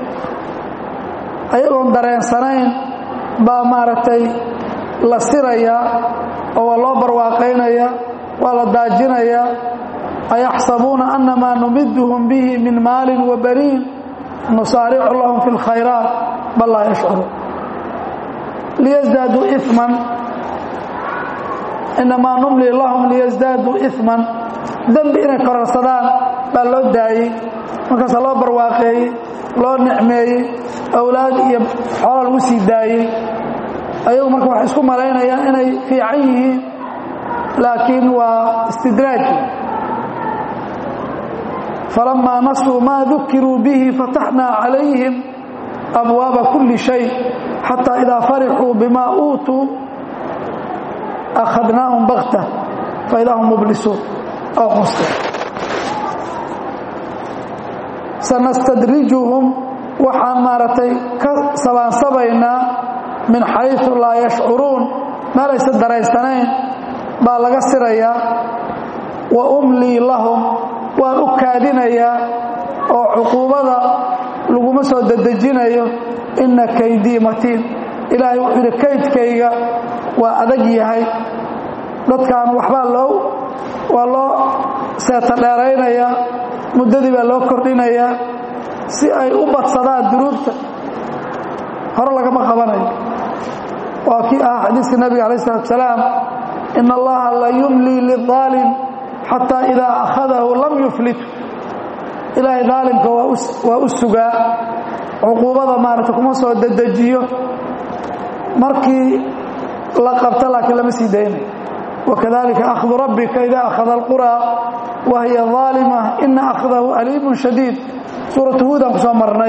ayagoon dareensanayn baa maaragtay la sirayaa oo waa loo barwaaqaynaya waa la daajinayaa ayaxsabuuna annamaa numiduhum bihi min maalin wa baniin nusaaricu lahum fi اlkhayraat bal laa yashcuruun liyasdaaduu iman inamaa numli lahum liyasdaaduu iman dembi inay korarsadaan baa loo daayey markaasa loo barwaaqeeyey loo nicmeeyey awlaad iyo xoola lagu sii daayey ayagu marka waxay isku malaynayaan inay fiican yihiin laakiin waa istidraaj falamaa nasuu maa dukiruu bihi fataxnaa calayhim abwaaba kulli shay xataa idaa farixuu bimaa uutuu akhadnaahum bakta faidaa hum mublisuun oo qusteen sanastadrijuhum waxaan maaragtay ka sabaansabaynaa min xayثu laa yashcuruun meelaysan daraysanayn baa laga sirayaa wa umlii lahum waan u kaadinayaa oo cuquubada laguma soo dedejinayo inna kaydii matiin ilaahay wuxuu yidhi kaydkayga waa adag yahay dadkan waxbaa loo waa loo seeta dheeraynayaa muddadii baa loo kordhinayaa si ay u badsadaan dunuubta hore lagama qabanayo waa kii ahaa xadiiska nabiga alay isalaatu salaam in allaha la yumlii liaalim xataa idaa akhadahu lam yuflitu ilaahay daalimka waa u sugaa cuquubada maarata kuma soo dedejiyo markii la qabta laakiin lama sii daynayo wakadalika akhdu rabbika ida akhada alquraa wa hiya aalima ina akhdahu aliimun shadiid suuratu huudan ku soo marnay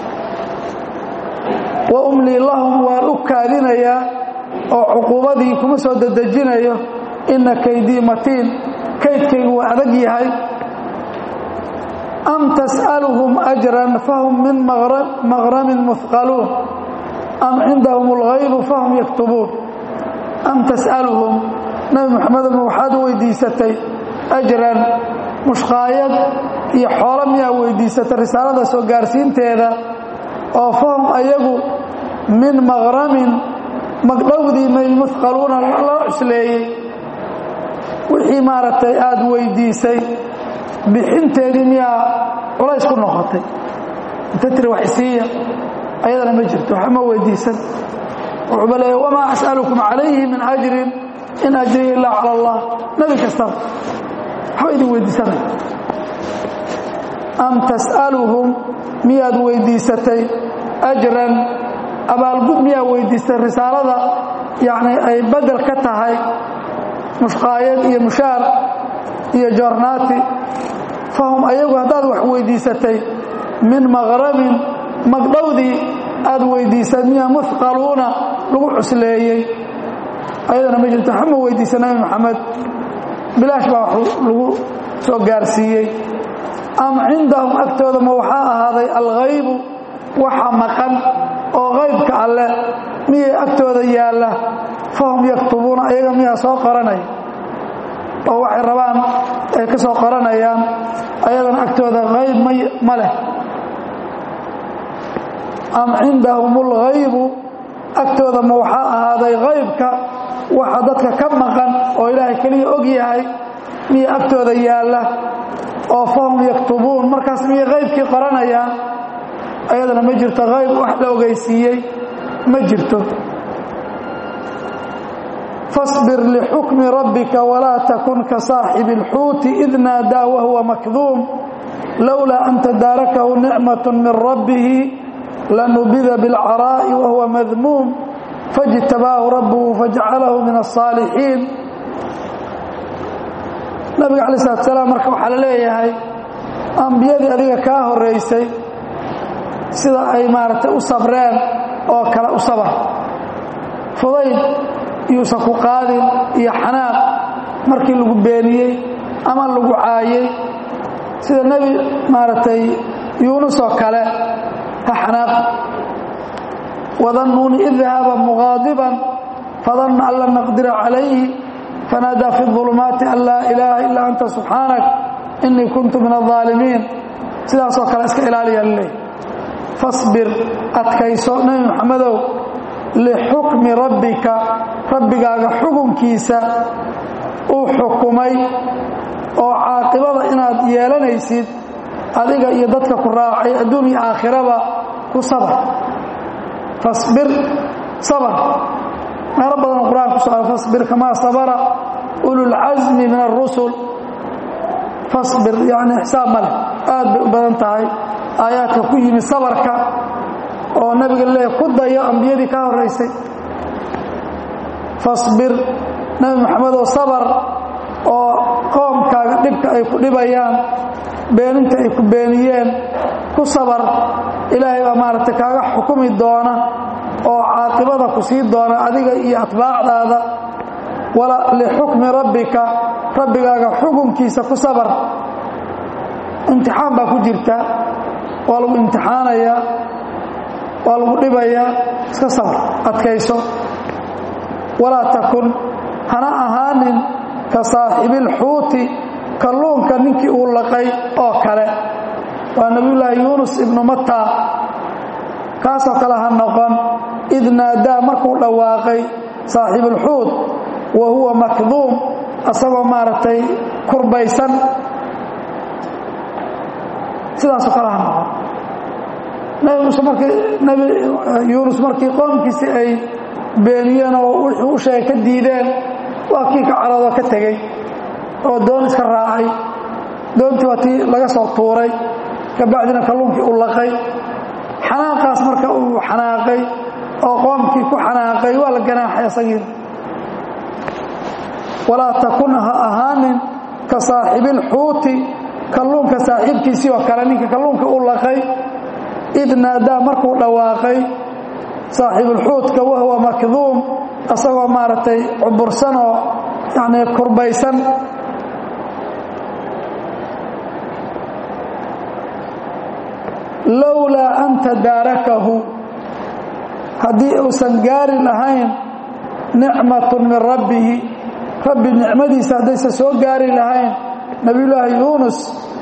wa umlii lahum waan u kaadinayaa oo cuquubadii kuma soo dedejinayo ina kaydii matiin kaydkaygu waa adag yahay am tas'aluhum ajran fahum min maqramin muhqaluun am cindahum alghaybu fahum yaktubuun am tas'aluhum nabi moxamedma waxaad weydiisatay ajran mushqaayad iyo xoolo miyaa weydiisatay risaalada soo gaarsiinteeda oo fahum ayagu min maqramin magdhowdii may muhqaluuna loo cusleeyey wixii maaragtay aada weydiisay bixinteedii miyaa culays ku noqotay inta tiri wax isiiya ayadana ma jirto waxa ma weydiisan wuxuuba leeya wamaa as'alukum calayhi min ajrin in ajriya ilaa cala allah nebi kastaba waxba idin weydiisanaya am tas'aluhum miyaad weydiisatay ajran abaalgud miyaa weydiistay risaalada yacni ay bedel ka tahay mushqaayad iyo mushaar iyo joornaati fahum ayagu haddaad wax weydiisatay min maqrabin magdhowdii aad weydiisay miyaa muhqaluuna lagu cusleeyey ayadana ma jirto waxba ma weydiisa nabi maxamed bilaash baa wax lagu soo gaarsiiyey am cindahum agtooda ma waxaa ahaaday alghaybu waxa maqan oo qaybka alleh miyay agtooda yaalla fahum yaktubuuna ayaga miyaa soo qoranaya oo waxay rabaan ay ka soo qoranayaan ayadana agtooda hayb ma leh am cindahum alghaybu agtooda ma waxaa ahaaday haybka waxa dadka ka maqan oo ilaahay keliya og yahay miya agtooda yaalla oo fahum yaktubuun markaas miyay haybkii qoranayaan ayadana ma jirto hayb wax la ogeysiiyey ma jirto fasbir lixukmi rabbika walaa takun ka saaxibi اlxuuti id naadaa wahuwa makduum lowlaa an tadaarakahu nicmaة min rabbihi lanubida biاlcaraa'i wahuwa madmuum faاjtabaahu rabbuhu fajcalahu min الصaalixiin nabiga alay slat slaam marka waxaa la leeyahay ambiyadii adiga kaa horeysay sida ay maaragtay u sabreen oo kale u sabar fudayd yuusan ku qaadin iyo xanaaq markii lagu beeniyey ama lagu caayey sida nebi maaragtay yuunus oo kale ha xanaaq wadannuuni id dahaba muqaadiban fadanna an lan naqdira calayhi fanaadaa fi ظulumaati an laa ilaaha ilaa anta subxaanak inii kuntu min الظaalimiin sidaasoo kale iska ilaaliya laleeyahy fasbir adkayso nebi moxamedow lixukmi rabbika rabbigaaga xukunkiisa uu xukumay oo caaqibada inaad yeelanaysid adiga iyo dadka ku raacay adduun iyo aakhiraba ku sabar fasbir sabar meelo badan qur-aan ku so fasbir kamaa sabara ululcasmi min arusul fasbir yani xisaab ma leh aad bay u badan tahay aayaadka ku yimi sabarka oo nabiga leeya ku dayo ambiyadii ka horeysay fasbir nebi moxamedoo sabar oo qoomkaaga dhibka ay ku dhibayaan beeninta ay ku beeniyeen ku sabar ilaahay baa maaragtay kaaga xukumi doona oo caaqibada ku sii doona adiga iyo atbaacdaada lixukmi rabbika rabbigaaga xukunkiisa ku sabar imtixaan baa ku jirta waa lagu imtixaanayaa waa lagu dhibayaa iska sabar adkayso walaa takun hana ahaanin ka saaxibilxuuti kalluunka ninkii uu laqay oo kale waa nebiyullaahi yuunus ibnu matta kaasoo kale ha noqon id naadaa markuu dhawaaqay saaxiibulxuud wa huwa makduum asagoo maaragtay kurbaysan sidaasoo kale ha noqon nebi muuse markii nebi yuunus markii qoomkiisii ay beeniyeen oo wuxuu u sheegay ka diideen waa kii ka caroodoo ka tegey oo doon iska raacay doontii waa tii laga soo tuuray kabacdina kalluunkii u laqay xanaaqaas marka uu xanaaqay oo qoomkii ku xanaaqay waa la ganaaxay asagiina walaa takun ha ahaanin ka saaxibilxuuti kalluunka saaxiibkiisii oo kale ninka kalluunka u laqay id naadaa markuu dhawaaqay saaxiibulxuutka wahuwa makduum asagoo maaragtay cubursan oo yacni kurbaysan lowlaa an tadaarakahu haddii uusan gaari lahayn nicmatun min rabbihi rabbi nicmadiisa haddaysan soo gaari lahayn nebiyullaahi yuunus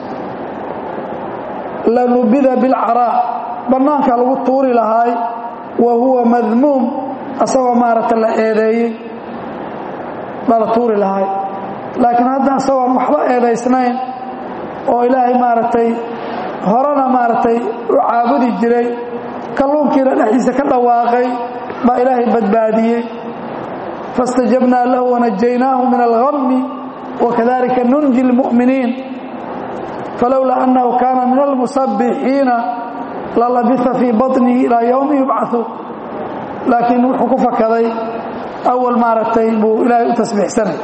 lanubida bilcaraa bannaanka lagu tuuri lahaay wa huwa madmuum asagoo maaragta la eedeeyey bala tuuri lahaay laakiin hadda isagoon waxba eedaysnayn oo ilaahay maaragtay horena maaragtay u caabudi jiray kalluunkiina dhexdiisa ka dhawaaqay baa ilaahay badbaadiyey faاstajabnaa lahu wanajaynaahu min alhammi wakadalika nunji اlmu'miniin falowlaa annahu kaana min almusabbixiina lalabisa fii baطnihi ilaa yowmi yubcaثuun laakiin wuxuu ku fakaday awal maaragtay buu ilaahay u tasbiixsanay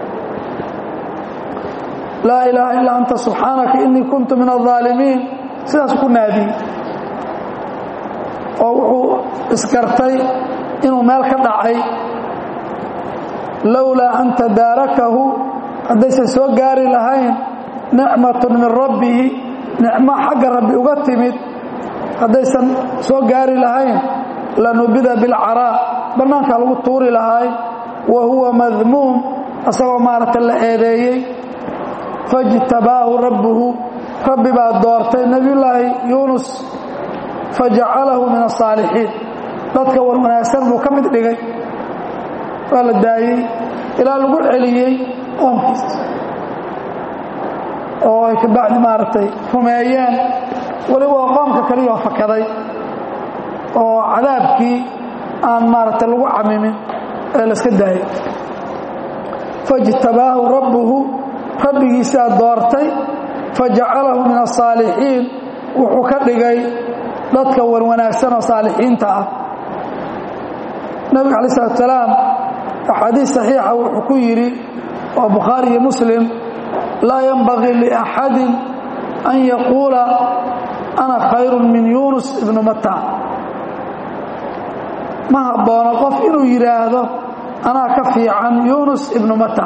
laa ilaaha ilaa anta subxaanaka inii kuntu min alظaalimiin sidaasuu ku naadiyey oo wuxuu isgartay inuu meel ka dhacay lowlaa an tadaarakahu haddaysan soo gaari lahayn nicmatun min rabbihi nicmo xagga rabbi uga timid haddaysan soo gaari lahayn lanubida bilcaraa bannaankaa lagu tuuri lahaay wa huwa madmuum asagoo maaragta la eedeeyey fajtabaahu rabbuhu rabbi baa doortay nebiyullaahi yuunus fajacalahu min asaalixiin dadka war wanaagsan buu ka mid dhigay waa la daayey ilaa lagu celiyey qoomkiisa oo ay kabacdi maaragtay rumeeyeen weliba waa qoomka kaliya oo fakaday oo cadaabkii aan maaragtay lagu camimin ee layska daayey fajtabaahu rabbuhu rabbigiisaa doortay fajacalahu min asaalixiin wuxuu ka dhigay dadka wan wanaagsan oo saalixiinta ah nabiga calayi salatu salaam axaadiis saxiixa wuxuu ku yidhi waa bukhaari iyo muslim laa yanbagii liaxadin an yaquula ana khayru min yuunus ibnu matta ma habboono qof inuu yidhaahdo anaa ka fiican yuunus ibnu matta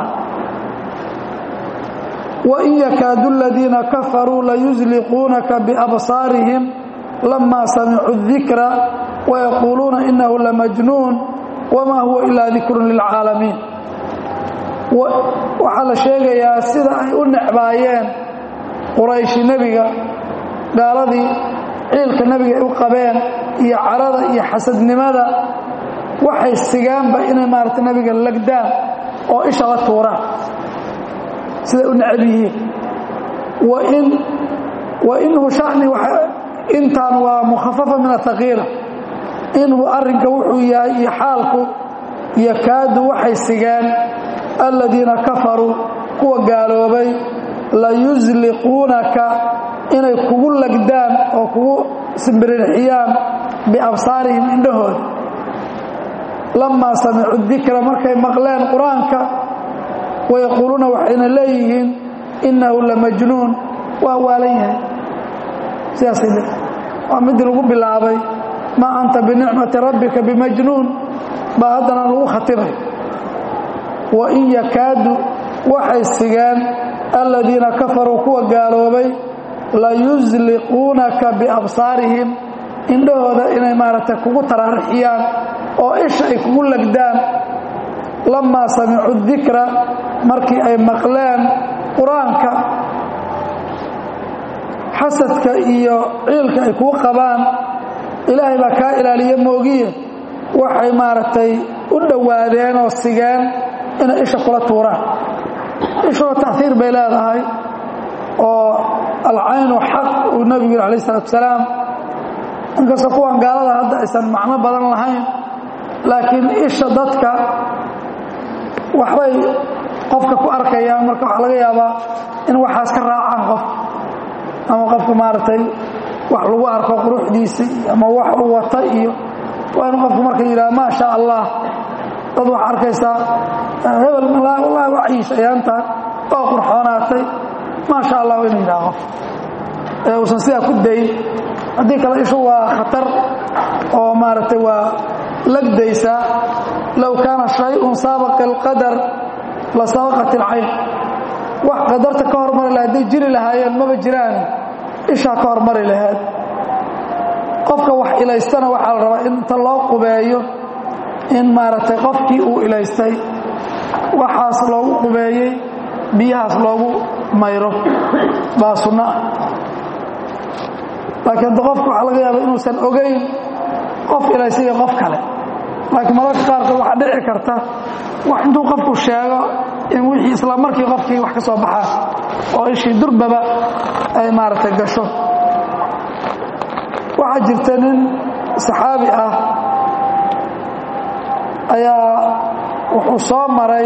wain yakaadu aladiina kafaruu layusliquunaka biabsaarihim lama samicuu dikra wayaquuluuna inahu lamajnuun wamaa huwa ilaa dikrun lilcaalamiin waxaa la sheegayaa sida ay u necbaayeen qurayshi nebiga gaaladii ciilka nebiga ay u qabeen iyo carada iyo xasadnimada waxay sigaanba inay maarata nebiga lagdaan oo isha la tuuraan siday u necab yihiin wainhu shani intaan waa mukhafafa min athaqiila inhu arrinka wuxuu yahay iyo xaalku yakaadu waxay sigeen aladiina kafaruu kuwa gaaloobay layusliquunaka inay kugu lagdaan oo kugu simbirirxiyaan biabsaarihim indhahooda lamaa samicuu dikra markay maqleen qur-aanka wayaquuluuna waxayna leeyihiin innahu lamajnuun waa waalan yahay sidaasay le waa midii lagu bilaabay maa anta binicmati rabbika bimajnuun baa haddana lagu khatibay wain yakaadu waxay sigeen aladiina kafaruu kuwa gaaloobay layusliquunaka biabsaarihim indhahooda inay maaragtay kugu taraarixiyaan oo isha ay kugu lagdaan lamaa samicuu dikra markii ay maqleen qur-aanka xasadka iyo ciilka ay kuu qabaan ilaahay baa kaa ilaaliye moogiye waxay maaragtay u dhowaadeen oo sigeen inay isha kula tuuraan ishuna taiir bay leedahay oo alcaynu xaq uu nebigu yiri alayh isalaatu salaam inkastoo kuwan gaalada hadda aysan macno badan lahayn laakiin isha dadka waxbay qofka ku arkayaan marka waxaa laga yaabaa in waxaas ka raacaan qof ama qofka maaragtay wax lagu arko quruxdiisa ama wax uu wata iyo waa inu qofku marka yidhaha maa sha allah dad waxaa arkaysaa hebel wallahi waciish ayaantaan oo qurxoonaatay maa sha allah inu yidhaha qof ee uusan sidaa ku dayn haddii kale ishu waa khatar oo maaragtay waa lagdaysaa low kaana shayun saabaqa alqadar la sabaqat ilcayn wax qadarta ka hormari laha hadday jiri lahaayeen maba jiraan ishaa ka hormari lahayd qofka wax ilaystana waxaa la rabaa in inta loo qubeeyo in maaragtay qofkii uu ilaystay waxaas loogu qubeeyey biyahaas loogu mayro baa sunno ah laakiin hadda qofka waxaa laga yaaba inuusan ogayn qof ilaystay iyo qof kale laakiin mararka qaarkood waxaa dhici karta wax intuu qofku sheego in wixii isla markii qofkii wax ka soo baxaa oo ishii durbaba ay maaragtay gasho waxaa jirta nin saxaabi ah ayaa wuxuu soo maray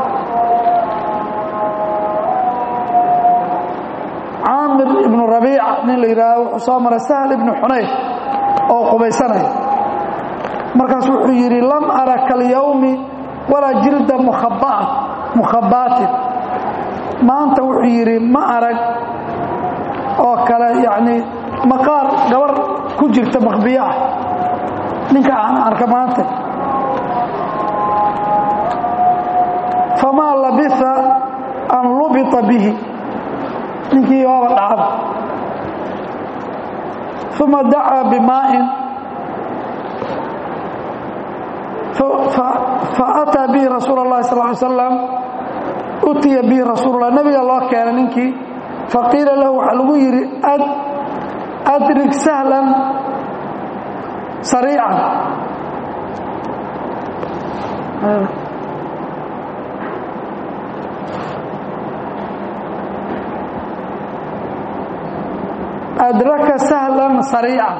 caamir ibnu rabiica nin la yidhaahdo wuxuu soo maray sahl ibnu xunayf oo qubaysanaya markaas wuxuu yidhi lam ara kalyawmi walaa jilda mukhabaatin maanta wuxuu yidhi ma arag oo kale yacnii maqaar gabar ku jirta makbiyo ah ninka aan arka maanta famaa labisa an lubita bihi ninkii waaba dhacaba uma dacaa bimaa'in faataa bihi rasuul اllahi sal ly slam utiya bihi rasuul lah nebiga loo keenay ninkii faqiila lahu waxaa lagu yidhi adrig sahlan sariican adraka sahlan sariican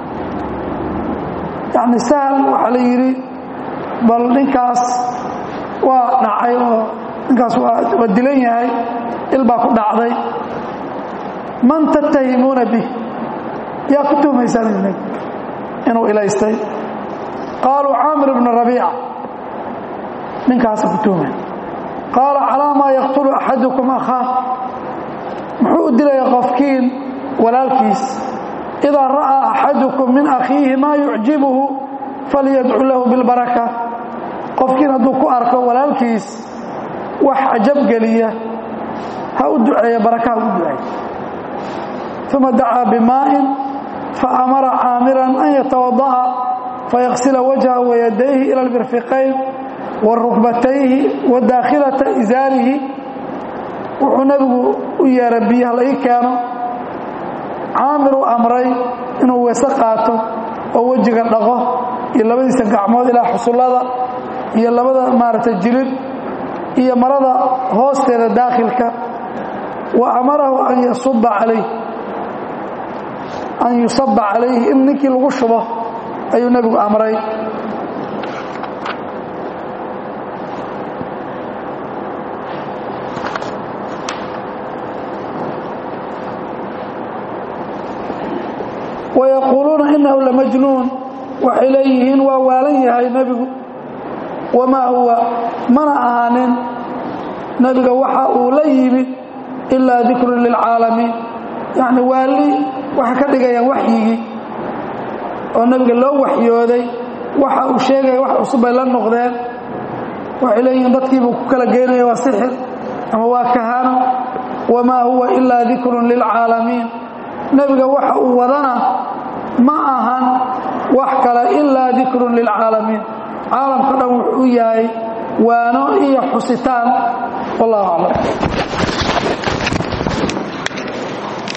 yani sahl waxaa la yidhi bal ninkaas waa dhacay oo ninkaas waa dilan yahay il baa ku dhacday man tattahimuuna bih yaa ku tuhmaysaan idinag inuu ilaystay qaaluu caamir ibnu rabiica ninkaasa ku tuhmay qaala calaa maa yaqtulu axadukum akhaa muxuu u dilaya qofkiin walaalkiis idaa ra'aa axadukum min akhiihi maa yucjibuhu falyadcu lahu bilbaraka qofkiin hadduu ku arko walaalkiis wax cajabgeliya ha u duceeya baraka ha u duceey uma dacaa bimaa'in faamara caamiran an yatawada'a fayaksila wajhahu wayadayhi ila almirfiqayn wa rukbatayhi wa daakhilata isaarihi wuxuu nebigu u yeeray biyaha la ii keeno caamir u amray inuu weese qaato oo wejiga dhaqo iyo labadiisa gacmood ilaa xusullada iyo labada maaragtay jilid iyo marada hoosteeda daakhilka wa amarahu an yasuba calayh an yusaba calayhi in ninkii lagu shubo ayuu nebigu amray wayaquuluuna inahu lamajnuun waxay leeyihiin waa waalan yahay nebigu wamaa huwa mana ahaanin nebiga waxa uu la yimid ilaa dikrun lilcaalamiin yacni waali waxay ka dhigayaan waxyigii oo nebiga loo waxyooday waxa uu sheegaya wax cusub bay la noqdeen waxay leeyihiin dadkiibuu ku kala geynaya waa sixir ama waa kahano wamaa huwa ilaa dikrun lilcaalamiin nebiga waxa uu wadana ma ahan wax kale ilaa dikrun lilcaalamiin caalamka dhan wuxuu yahay waano iyo xusitaan wallahu aclam